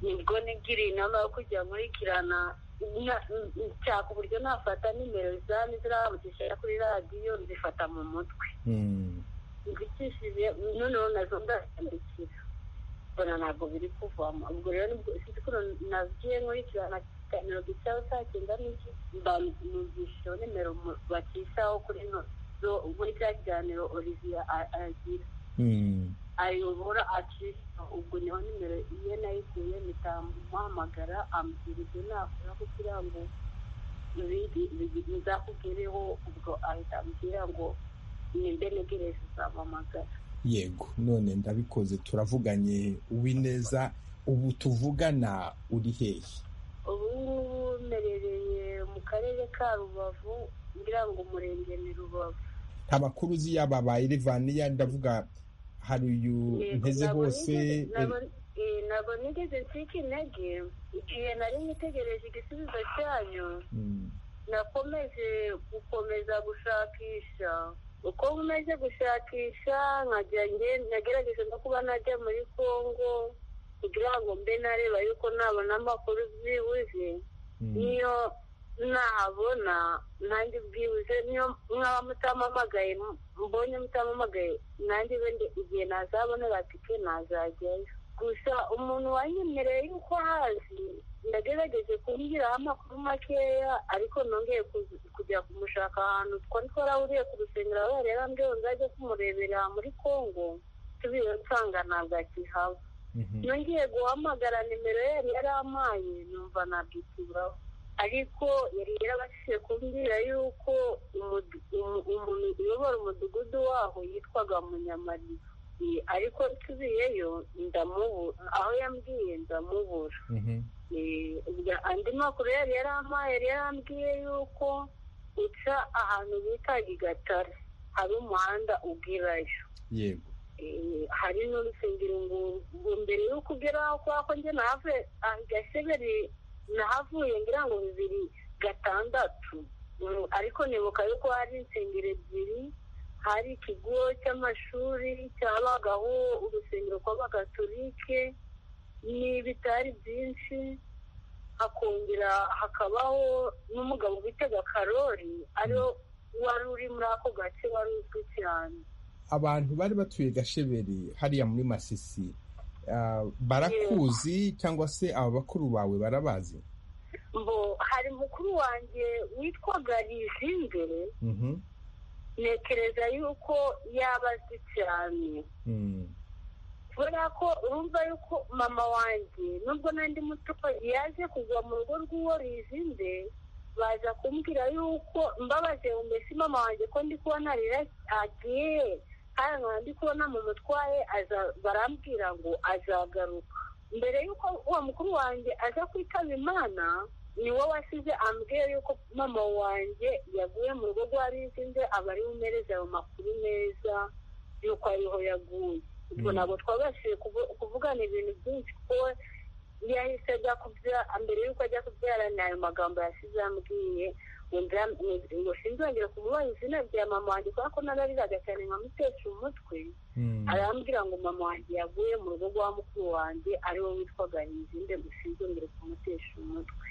nibwo nigiriye inama yo kujya nkurikirana nshaka uburyo nafata nimero za zirambukisha kuri radiyo nzifata mu mutwe nzikishije noneho nazo ndazandikira mbona ntabwo biri kuvamo ubwo rero sinzi ko nagiye nkurikirana ikiganiro gicaho saa cyenda n'iki mbanumvishijeho nimero bacishaho kuri zo muri cya kiganiro olivier agira ayobora acisha ubwo niho nimero ye nayikuye mpitamuhamagara ambwira ibyo nakora kugira ngo bizakugereho ubwo ahita ambwira ngo nimbe negereze uzampamagara yego none ndabikoze turavuganye uwineza ubu tuvugana uri hehe ubu ngubu mperereye mu karere ka rubavu ngira ngo umurenge ni rubavu nta makuru uzi yaba ba irivaniya ndavuga hari uyu nteze hose ntabwo nigeze nsika intege igihe nari nitegereje igisubizo cyanyu nakomeje gukomeza gushakisha uko nkomeje gushakisha nagerageje no kuba najya muri congo kugira ngo mbe nareba yuko nabona amakuru byibuze niyo nahabona nanjye bwibuze niyo mwaba mutamamagaye mbonye mutamamagaye nanjye wenda igihe nazabonera tike nazajyayo gusa umuntu wanyemereye yuko hazi ndagerageje kumushyiraho amakuru makeya ariko nongeye kujya kumushaka ahantu twari twarahuriye ku rusengero aho yareba mbyeho nzajya kumurebera muri congo tubiwe nsanga ntabwo akihaba nongeye guhamagara nimero ye yari yarampaye numva ntabwo ikiburaho ariko yari yarabashije kumbwira yuko umuntu uyobora umudugudu waho yitwaga munyamariba ariko nsubiyeyo ndamubura aho yambwiye ndamubura andi makuru yari yarampaye yari yarambwiye yuko uca ahantu bita igatare hari umuhanda ugerayo yego hari n'urusengero ngo mbere yo kugera aho kubera ko njye nahave gaseberi nahavuye ngira ngo bibiri gatandatu ariko nibuka yuko hari insengero ebyiri hari ikigo cy'amashuri cyabagaho urusengero rw'abagatolike n'ibitari byinshi hakongera hakabaho n'umugabo witega karori ariwo wari uri muri ako gace wari uzwi cyane abantu bari batuye gasheberi hariya muri masisi barakuzi cyangwa se aba bakuru bawe barabazi mbo hari mukuru wanjye witwaga rizimbere ntekereza yuko yaba azi cyane kubera ko urumva yuko mama wanjye nubwo n'andi muto yaje kugwa mu rugo rw'uwo rizinze baza kumbwira yuko mbabaze mbese mama wanjye ko ndi kubona rero agiye kandi nkaba ndi kubona mu mutwaye barambwira ngo azagaruka mbere y'uko uwo mukuru wanjye aza kwitaba imana ni wowe wasize ambwiye yuko mama wanjye yaguye mu rugo rwa rizinze aba ari bumereze ayo makuru meza yuko ariho yaguye ubwo ntabwo twabashije kuvugana ibintu byinshi kuko yahise ajya kubyara mbere y'uko ajya kubyara ni ayo magambo yasize yambwiye ngo sinzongera kumubaha izina rya mama wanjye kubera ko narariraga cyane nkamutesha umutwe arambwira ngo mama wanjye yaguye mu rugo rwa mukuru wanjye ariwe witwaga rizinde ngo sinzongere kumutesha umutwe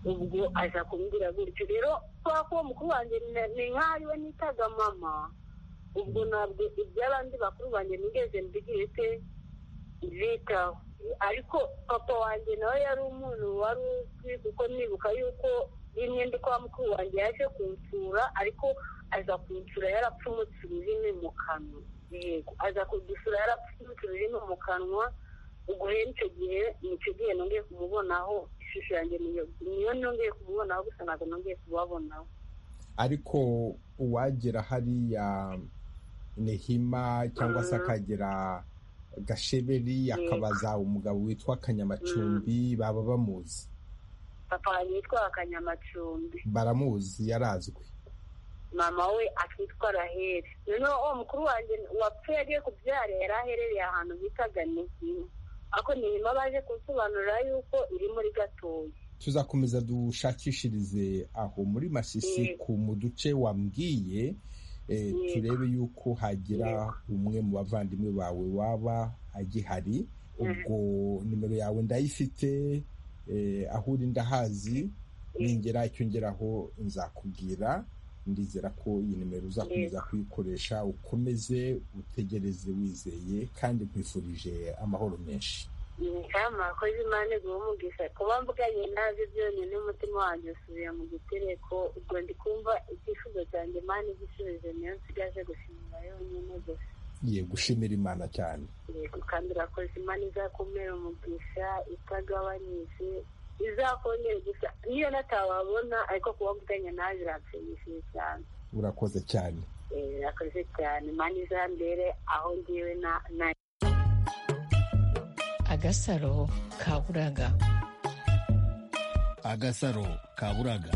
ubwo aza kumbwira gutyo rero kubera ko uwo mukuru wanjye ni nk'aho we nitaga mama ubwo ntabwo iby'abandi bakuru banjye nigeze mbigirite bitaho ariko papa wanjye nawe yari umuntu wari uzwi kuko nibuka yuko rimwe ndi kwa mukuru wanjye yaje kunsura ariko aza kunsura yarapfumutse ururimi mu kanwa yego aza kudusura yarapfumutse ururimi mu kanwa ubwo rero icyo gihe nicyo gihe nongeye kumubonaho ishusho yanjye niyo nongeye kumubonaho gusa ntabwo nongeye kubabonaho ariko uwagera hariya nehima cyangwa se akagera gasheberi akabaza umugabo witwa kanyamacumbi baba bamuzi papa yitwa kanyamacumbi baramuzi yarazwi mama we akitwa raheri noneho uwo mukuru wanjye wapfuye agiye kubyara yari aherereye ahantu bitaga nehima ariko nehima baje kunsobanurira yuko iri muri gatoya tuzakomeza dushakishirize aho muri masisi ku mu duce wambwiye turebe yuko hagira umwe mu bavandimwe bawe waba agihari ubwo nimero yawe ndayifite aho uri ndahazi ningera icyo ngeraho nzakubwira ndizera ko iyi nimero uzakomeza kuyikoresha ukomeze utegereze wizeye kandi nkwifurije amahoro menshi kama akoze imana iguha umugisha kuba mvuganye nabi byonyine n'umutima wanjye usubira mu gitereko ubwo ndi kumva icyifuzo cyanjye imana igisubizo niyo nsigaje gushimira yonyine gusa ye gushimira imana cyane yego kandi urakoze imana izakumera umugisha itagabanyije izakongera gusa niyo natawabona ariko kuba mvuganye nawe biranshimishije cyane urakoze cyane urakoze cyane imana izambere aho ngiwe na agasaro kaburaga agasaro kaburaga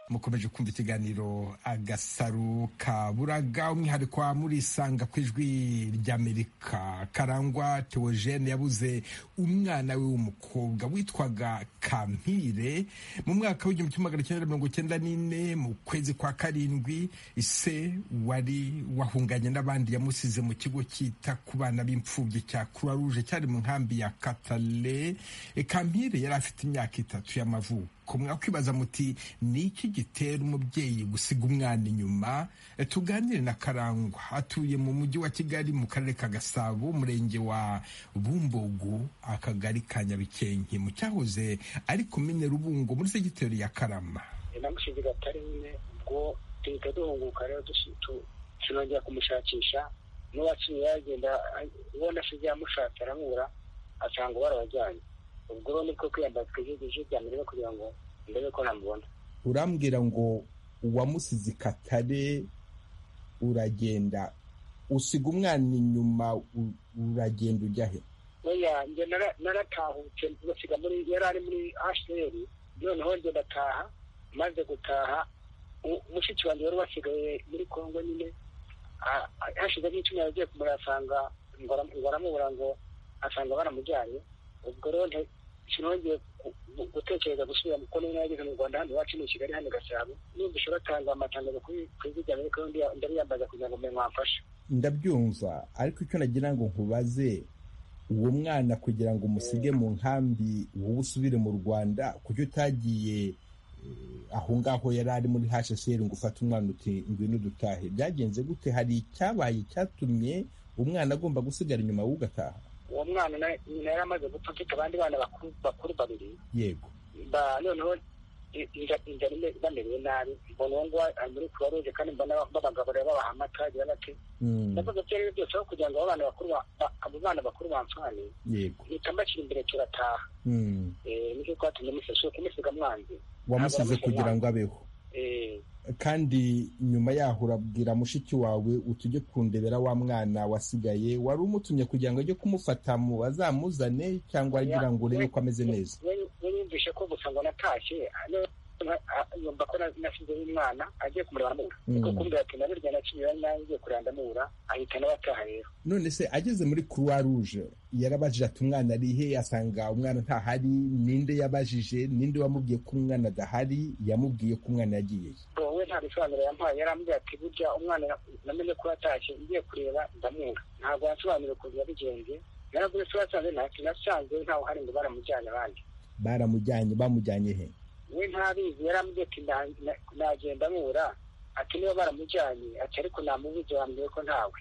mukomeje kumva ikiganiro agasaro kaburaga umwihariko wa murisanga ku ijwi ry'amerika karangwa teogene yabuze umwana we w'umukobwa witwaga kampire mu mwaka w'igihumbi kimwe magana cyenda mirongo cyenda n'ine mu kwezi kwa karindwi ise wari wahunganye n'abandi yamusize mu kigo cyita ku bana b'imfubyi cya croix rouge cyari mu nkambi ya katale kampire yari afite imyaka itatu y'amavuko mwakibaza muti ni iki gitera umubyeyi gusiga umwana inyuma tuganire na karangwa atuye mu mujyi wa kigali mu karere ka gasabo umurenge wa bumbogu akagari ka nyabikenke mu cyahoze ari komine rubungo muri segiteri ya karama namushize gatari nyine ubwo duhita duhunguka rero tunongera kumushakisha n'uwaciye yagenda ubona asigaye amushatse aramubura asanga barabajyanye ubwo rero nibwo kwiyambara twijegeje bya mbere kugira ngo ndebe ko namubona urambwira ngo uwamusize ikatare uragenda usiga umwana inyuma uragenda ujya he oya njye naratahutse basiga muri yari ari muri hasheri noneho njye ndataha maze gutaha mushiki wanjye wari wasigaye muri kongo nyine hashize nk'icumi yagiye kumurasanga ngo aramubura ngo asanga baramujyanye ubwo rero sinongeye gutekereza gusubira kuko niba yageze mu rwanda hano iwacu ni i kigali hano i gasabo numvise batanga amatangazo ku izijyanye ariko ndariyambaza kugira ngo mbe mwamfashe ndabyumva ariko icyo nagira ngo nkubaze uwo mwana kugira ngo umusige mu nkambi wowe usubire mu rwanda kuko utagiye aho ngaho yari ari muri hsr ngo ufate umwana uti ngwino dutahe byagenze gute hari icyabaye icyatumye umwana agomba gusigara inyuma w'ugataha uwo mwana nyina yari amaze gupfa mfite abandi bana bakuru babiri yego noneho inzara bamerewe nabi mbona uwo nguwo ari muri kuruwa ruje kandi mbona babagaburira babaha amata agira bati ndavuga ko rero byose aho kugira ngo abo bana bakuru abo bana bakuru bamfane mpita mbashyira imbere turataha nicyo twatumye museshe kumusiga mwanze wamusize kugira ngo abeho kandi nyuma yaho urabwira mushiki wawe utujye kundebera wa mwana wasigaye wari umutumye kugira ngo ajye kumufata mu azamuzane cyangwa agira ngo urebe ko ameze neza yumvishe ko gusa ngo natashye yumva ko nasizeho umwana agiye kumureba amubura kuko kumbwira ati nabirya naciye nangiye kureba ndamubura ahita nawe ataha rero none se ageze muri croix rouge yarabajije ati umwana ari he asanga umwana ntahari ninde yabajije ninde wamubwiye ko umwana adahari yamubwiye ko umwana yagiye we nta bisobanuro yampaye yarambwiye ati burya umwana namenye ko yatashye ngiye kureba ndamubura ntabwo yasobanuriye ukuntu yabigenze yaraguye se wasanze nasanze ntawe uhari ngo baramujyane abandi baramujyanye bamujyanye he we ntabizi yarambwiye ati nagenda mubura ati niba baramujyanye ati ariko namubuze wambwiye ko ntawe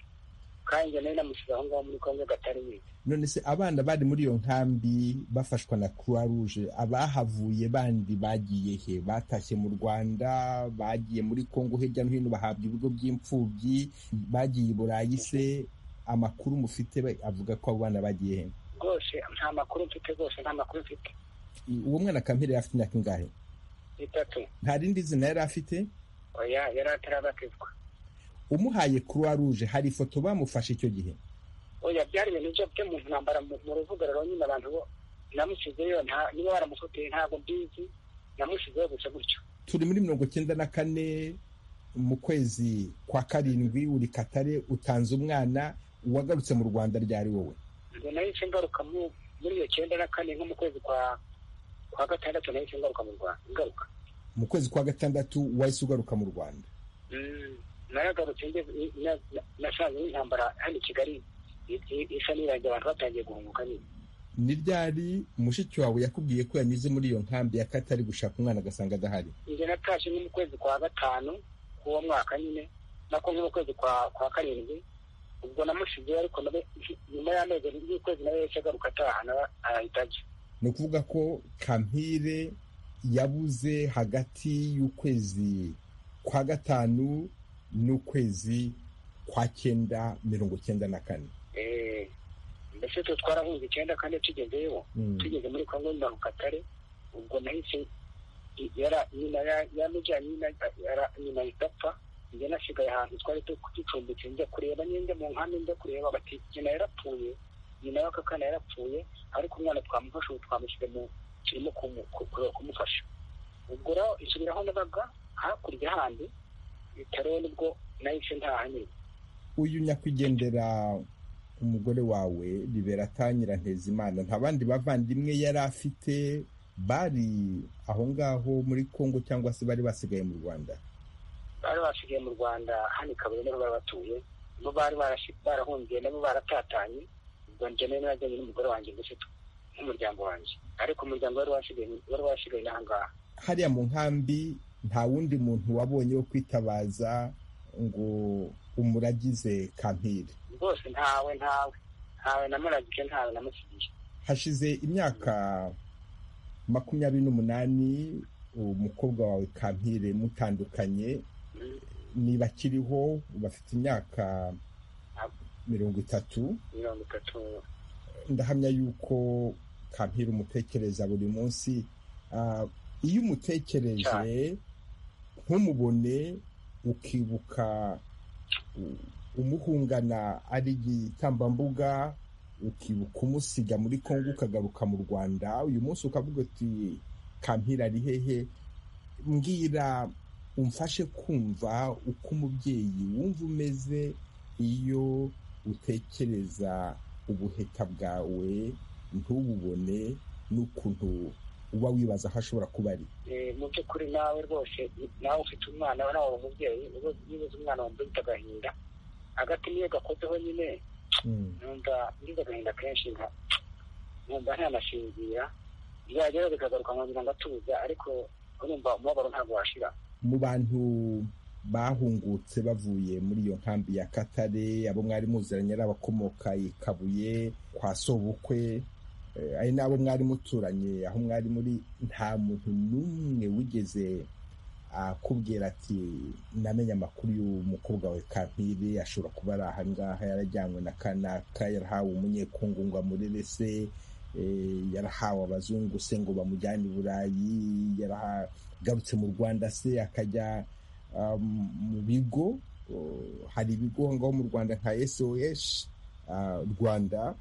kandi njye nawe namusize aho ngaho muri kongo gatari mwiza none se abana bari muri iyo nkambi bafashwa na croix rouge abahavuye bandi bagiye he batashye mu rwanda bagiye muri kongo hirya no hino bahabwa ibigo by'imfubyi bagiye i burayi se amakuru mufite avuga ko abo bana bagiye he rwose nta makuru mfite rwose nta makuru mfite uwo mwana kampire yari afite imyaka ingahe itatu nta rindi zina yari afite oya yari atarabatizwa umuhaye croix rouge hari ifoto bamufashe icyo gihe oya byari ibintu byo mu ntambara mu ruvuga rero nyine abantu namusizeyo niba baramufoteye ntabwo mbizi namusizeyo gusa gutyo turi muri mirongo icyenda na kane mu kwezi kwa karindwi uri katare utanze umwana wagarutse mu rwanda ryari wowe ngo nahise ngaruka muri iyo cyenda na kane nko mu kwezi kwa kwa gatandatu nahise ngaruka mu rwanda ngaruka mu kwezi kwa gatandatu wahise ugaruka mu rwanda naragarutse nasanze n'intambara hano i kigali isa n'irangira abantu batangiye guhunguka nyine ni ryari mushiki wawe yakubwiye ko yanyuze muri iyo nkambi ya katari gushaka umwana agasanga adahari njye natashye nko mu kwezi kwa gatanu k'uwo mwaka nyine nako nko mu kwezi kwa kwa karindwi ubwo namusizeyo ariko nawe nyuma y'amezi y'ukwezi nawe yahise agaruka ataha nawe arahita ajya ni ukuvuga ko kampire yabuze hagati y'ukwezi kwa gatanu n'ukwezi kwa cyenda mirongo cyenda na kane mbese twe twarahunze icyenda kandi tugezeyo tugeze muri kongo mu katare ubwo nahise nyina yamujyanye nyina ahita apfa njye nasigaye ahantu twari ducumbitse njya kureba n'injya mu nkambi njya kureba bati nyina yarapfuye nyina y'akakana yarapfuye ariko umwana twamufashe ubu twamushyize mu kirimo kumufasha ubwo rero isubiraho nabaga hakurya handi bitaro nibwo nahise ntaha nyine uyu nyakwigendera umugore wawe liberata nyirantezimana nta bandi bavandimwe yari afite bari aho ngaho muri kongo cyangwa se bari basigaye mu rwanda bari basigaye mu rwanda hano i kabuye niho bari batuye nibo bari barahungiye nabo baratatanye ubwo njye nayo najyanye n'umugore wanjye ndetse n'umuryango wanjye ariko umuryango wari wasigaye wari wasigaye n'aha ngaha hariya mu nkambi nta wundi muntu wabonye wo kwitabaza ngo umuragize kampire rwose ntawe ntawe ntawe namuragije ntawe namusigiye hashize imyaka makumyabiri n'umunani umukobwa wawe kampire mutandukanye niba akiriho bafite imyaka mirongo itatu mirongo itatu ndahamya yuko kampira umutekereza buri munsi iyo umutekereje ntumubone ukibuka umuhungana ari igitambambuga ukibuka umusiga muri kongo ukagaruka mu rwanda uyu munsi ukavuga uti kampira ari hehe mbwira umfashe kumva uko umubyeyi wumva umeze iyo utekereza ubuheta bwawe ntububone n'ukuntu uba wibaza aho ashobora kuba ari mu by'ukuri nawe rwose nawe ufite umwana nawe uri umubyeyi nibuze umwana wambaye agahinda hagati niyo gakozeho nyine numva ngize agahinda kenshi nkumva ntanasinzira byagera bikagaruka nkongera ngatuza ariko urumva umubabaro ntabwo washira mu bantu bahungutse bavuye muri iyo nkambi ya katare abo mwari muziranye ari abakomoka i kabuye kwa sobukwe ari n'abo mwari muturanye aho mwari muri nta muntu n'umwe wigeze akubwira ati namenye amakuru y'umukobwa we kampire ashobora kuba ari ahangaha yarajyanywe na kanaka yarahawe umunyekungu ngo amurere se yarahawe abazungu se ngo bamujyane i burayi yaragarutse mu rwanda se akajya mu bigo hari ibigo ngaho mu rwanda nka sos rwanda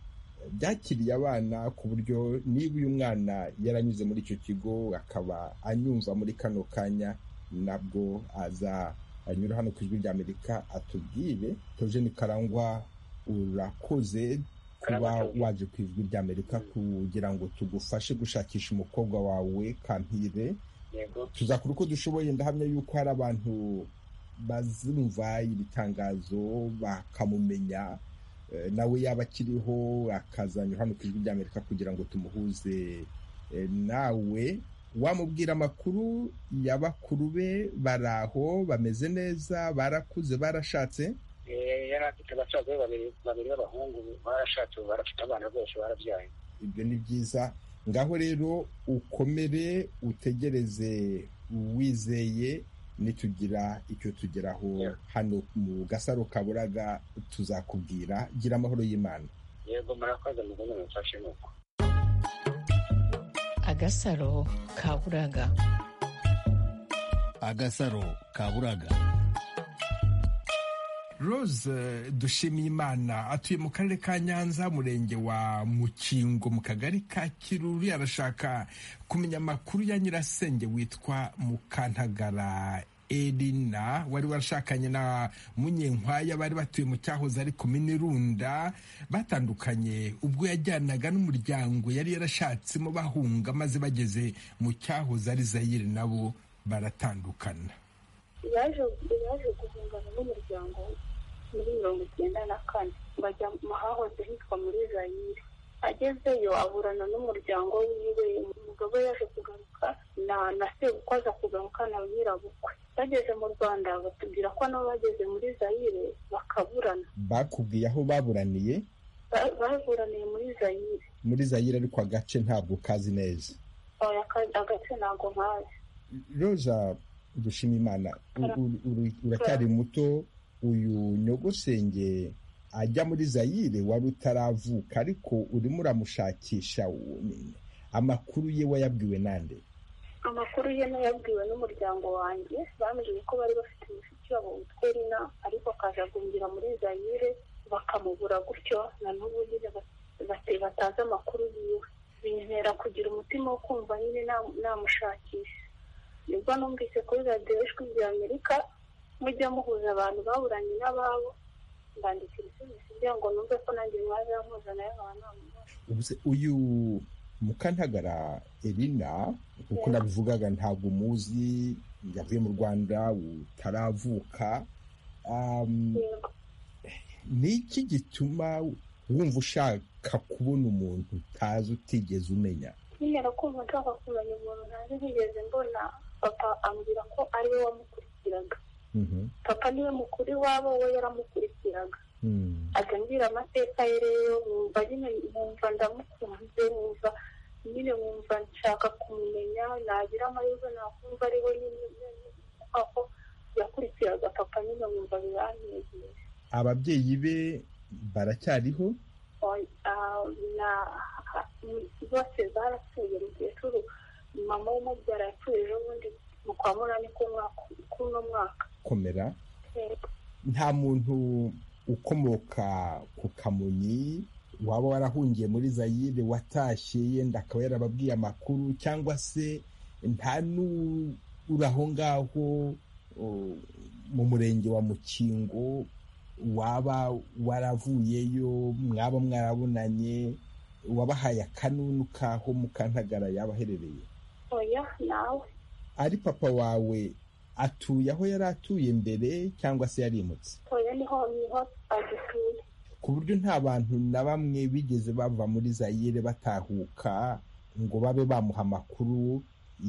byakiriye abana ku buryo niba uyu mwana yaranyuze muri icyo kigo akaba anyumva muri kano kanya nabwo aza anyura hano ku ijwi ry'amerika atubwire tojeni karangwa urakoze kuba waje ku ijwi ry'amerika kugira ngo tugufashe gushakisha umukobwa wawe kampire tuzakora uko dushoboye ndahamya yuko hari abantu bazumva iri tangazo bakamumenya nawe yaba akiriho akazanyura hano ku ijwi ry'amerika kugira ngo tumuhuze nawe wamubwira amakuru y'abakuru be bari aho bameze neza barakuze barashatse yari afite abasaza be babiri b'abahungu barashatse barafite abana bose barabyaye ibyo ni byiza ngaho rero ukomere utegereze wizeye nitugira icyo tugeraho hano mu gasaro kaburaga tuzakubwira gira amahoro y'imana yego murakoze mubona mufashe nuko agasaro kaburaga agasaro kaburaga rose dushimiyimana atuye mu karere ka nyanza umurenge wa mukingo mu kagari ka kiruri arashaka kumenya amakuru ya nyirasenge witwa mukantagara erina wari warashakanye na munyenkwaya bari batuye mu cyahoze ari kuminirunda batandukanye ubwo yajyanaga n'umuryango yari yarashatsemo bahunga maze bageze mu cyahoze ari zayire nabo baratandukana yaje guhungana n'umuryango muri mirongo icyenda na kane bajya mu hahoze hitwa muri zayire agezeyo aburana n'umuryango wiwe umugabo yaje kugaruka na na sebukwe aza kugaruka na nyirabukwe bageze mu rwanda batubwira ko nabo bageze muri zayire bakaburana bakubwiye aho baburaniye baburaniye muri zayire muri zayire ariko agace ntabwo kazi neza agace ntabwo nkazi roza dushima imana uracyari muto uyu nyogosenge ajya muri zayire wari utaravuka ariko urimo uramushakisha amakuru ye wayabwiwe nande amakuru ye nayabwiwe n'umuryango wanjye bambwiye ko bari bafite umushiki wabo witwa erina ariko akajagumbira muri zayire bakamubura gutyo na n'ubu nyine batazi amakuru yiwe bintera kugira umutima wo kumva nyine namushakisha nibwo numvise kuri radiyo ijwi rya amerika mujya muhuza abantu baburanye n'ababo mbandikira ibisubizo kugira ngo numve ko nanjye mwaza mpuza nayo nkaba uyu mukantagara erina kuko nabivugaga ntabwo umuzi yavuye mu rwanda utaravuka ni iki gituma wumva ushaka kubona umuntu utazi utigeze umenya nyine kumva nshaka kumenya umuntu ntazi ntigeze mbona papa ambwira ko ari we wamukurikiraga papa niwe mukuru iwabo we yaramukurikiraga akambwira amateka ye rero wumva nyine wumva ndamukunze wumva nyine wumva nshaka kumumenya nagira amahirwe nakumva ari we nyine aho yakurikiraga papa nyine wumva biranyegeje ababyeyi be baracyariho bose barapfuye mukecuru mama w'umubyara yapfuye ejo bundi mu kwa munani k'uno mwaka komera nta muntu ukomoka ku kamonyi waba warahungiye muri zayire watashye yenda akaba yarababwiye amakuru cyangwa se nta n'uri aho ngaho mu murenge wa mukingo waba waravuyeyo mwaba mwarabonanye wabahaye akanunu kaho mukantagara yaba aherereye oya nawe ari papa wawe atuye aho yari atuye mbere cyangwa se yarimutse oya niho niho agituye ku buryo nta bantu na bamwe bigeze bava muri zayire batahuka ngo babe bamuha amakuru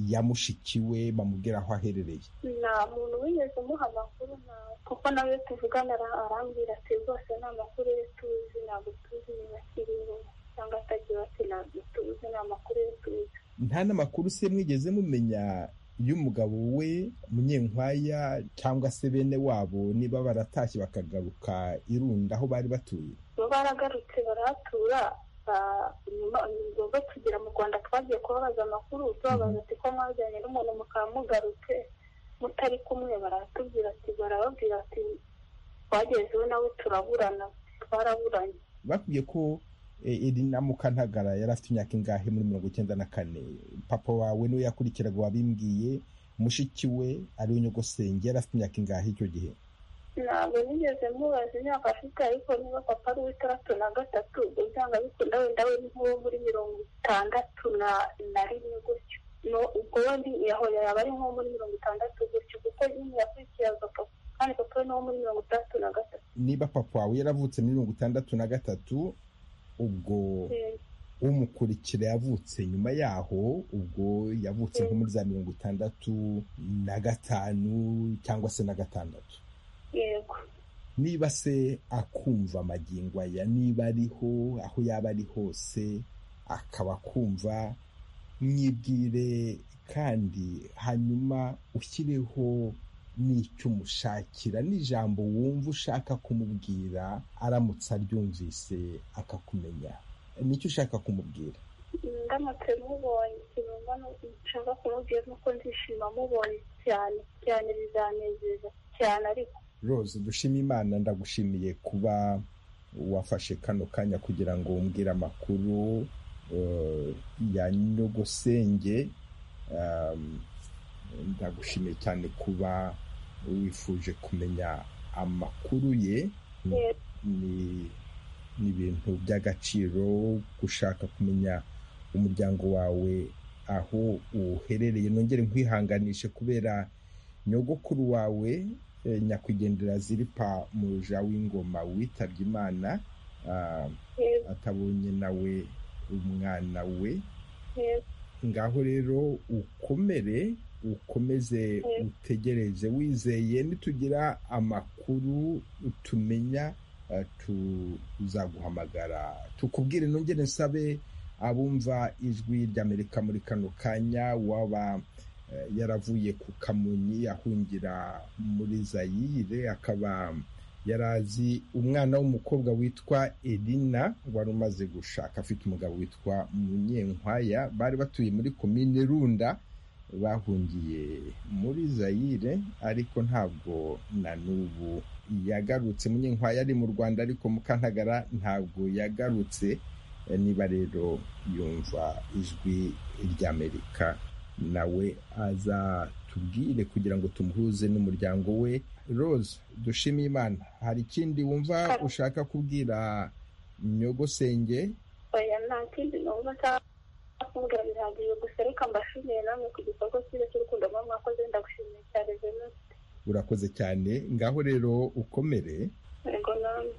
ya mushiki we bamubwira aho aherereye nta muntu wigeze umuha amakuru nawe kuko nawe tuvugana arambwira ati rwose ni amakuru ye tuzi ntabwo tuzi niba akiriho cyangwa atagira ati ntabwo tuzi ni amakuru ye tuzi nta n'amakuru se mwigeze mumenya y'umugabo we munyenkwaya cyangwa se bene wabo niba baratashye bakagaruka irunda aho bari batuye bo baragarutse barahatura ngombwa tugira mu rwanda twagiye kubabaza amakuru tubabaza ati ko mwajyanye n'umuntu mukaba mugarutse mutari kumwe baratubwira ati barababwira ati twagezeho nawe turaburana twaraburanye bakubwiye ko iri na mukantagara yari afite imyaka ingahe muri mirongo icyenda na kane papa wawe niwe yakurikiraga wabimbwiye mushiki we ariwe nyogosenge yari afite imyaka ingahe icyo gihe ntabwo nigeze mubaza imyaka afite ariko niba papa ari uw'itandatu na gatatu usanga bikunda wenda we nk'uwo muri mirongo itandatu na rimwe gutyo ubwo wenda yahoye yaba ari nk'uwo muri mirongo itandatu gutyo kuko nyine yakurikiraga papa kandi papa we ni uwo muri mirongo itandatu na gatatu niba papa wawe yaravutse muri mirongo itandatu na gatatu ubwo umukurikira yavutse nyuma yaho ubwo yavutse nko muri za mirongo itandatu na gatanu cyangwa se na gatandatu yego niba se akumva amagingo aya niba ariho aho yaba ari hose akaba akumva mwibwire kandi hanyuma ushyireho n'icyo umushakira n'ijambo wumva ushaka kumubwira aramutse aryumvise akakumenya nicyo ushaka kumubwira ndamutse mubonye ikintu nshaka kumubwira nuko ndishima mubonye cyane cyane bizanezeza cyane ariko rose dushima imana ndagushimiye kuba wafashe kano kanya kugira ngo umbwire amakuru ya nyogosenge ndagushimiye cyane kuba wifuje kumenya amakuru ye ni ibintu by'agaciro gushaka kumenya umuryango wawe aho uherereye nongere nkwihanganishe kubera nyogokuru wawe nyakwigendera ziripa muja w'ingoma witabye imana atabonye nawe umwana we ngaho rero ukomere ukomeze utegereze wizeye nitugira amakuru tumenya tuzaguhamagara tukubwire nongere nsabe abumva ijwi ry'amerika muri kano kanya waba yaravuye ku kamonyi ahungira muri zayire akaba yarazi umwana w'umukobwa witwa Elina wari umaze gushaka afite umugabo witwa munyenkwaya bari batuye muri komine runda bahungiye muri zayire ariko ntabwo na n'ubu yagarutse munyenkwaya ari mu rwanda ariko mukantagara ntabwo yagarutse niba rero yumva ijwi ry'amerika nawe azatubwire kugira ngo tumuhuze n'umuryango we rose dushime imana hari ikindi wumva ushaka kubwira nyogosenge oya nta kindi numva nshaka bihagije gusa reka mbashimiye namwe ku gikorwa cyiza cy'urukundo mwe mwakoze ndagushimiye cyane venuste urakoze cyane ngaho rero ukomere yego namwe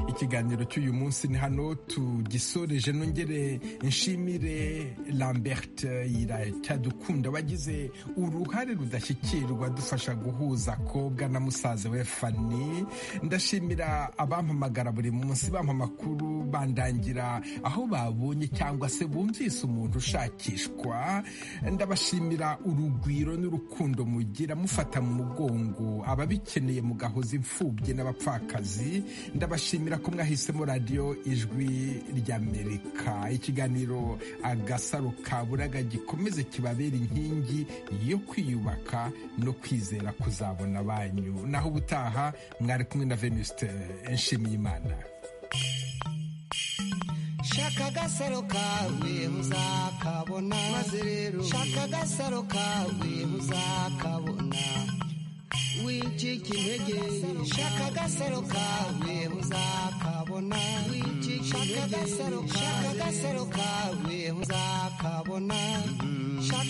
ikiganiro cy'uyu munsi ni hano tugisoreje nongere nshimire lambert yiracyadukunda wagize uruhare rudashyikirwa dufasha guhuza akobwa na musaza we fani ndashimira abampamagara buri munsi bampa amakuru bandangira aho babonye cyangwa se bumvise umuntu ushakishwa ndabashimira urugwiro n'urukundo mugira mufata mu mugongo ababikeneye mugahoza imfubyi n'abapfakazi ndabashimira ko mwahisemo radiyo ijwi ry'amerika ikiganiro agasaro ka buraga gikomeze kibabera inkingi yo kwiyubaka no kwizera kuzabona banyu naho ubutaha mwari kumwe na venuste nshimiyimana shaka agasaro kawe uzakabona maze rero shaka agasaro kawe uzakabona wincika intege shaka agasaro kawe uzakabona wincika intege shaka agasaro kawe uzakabona shaka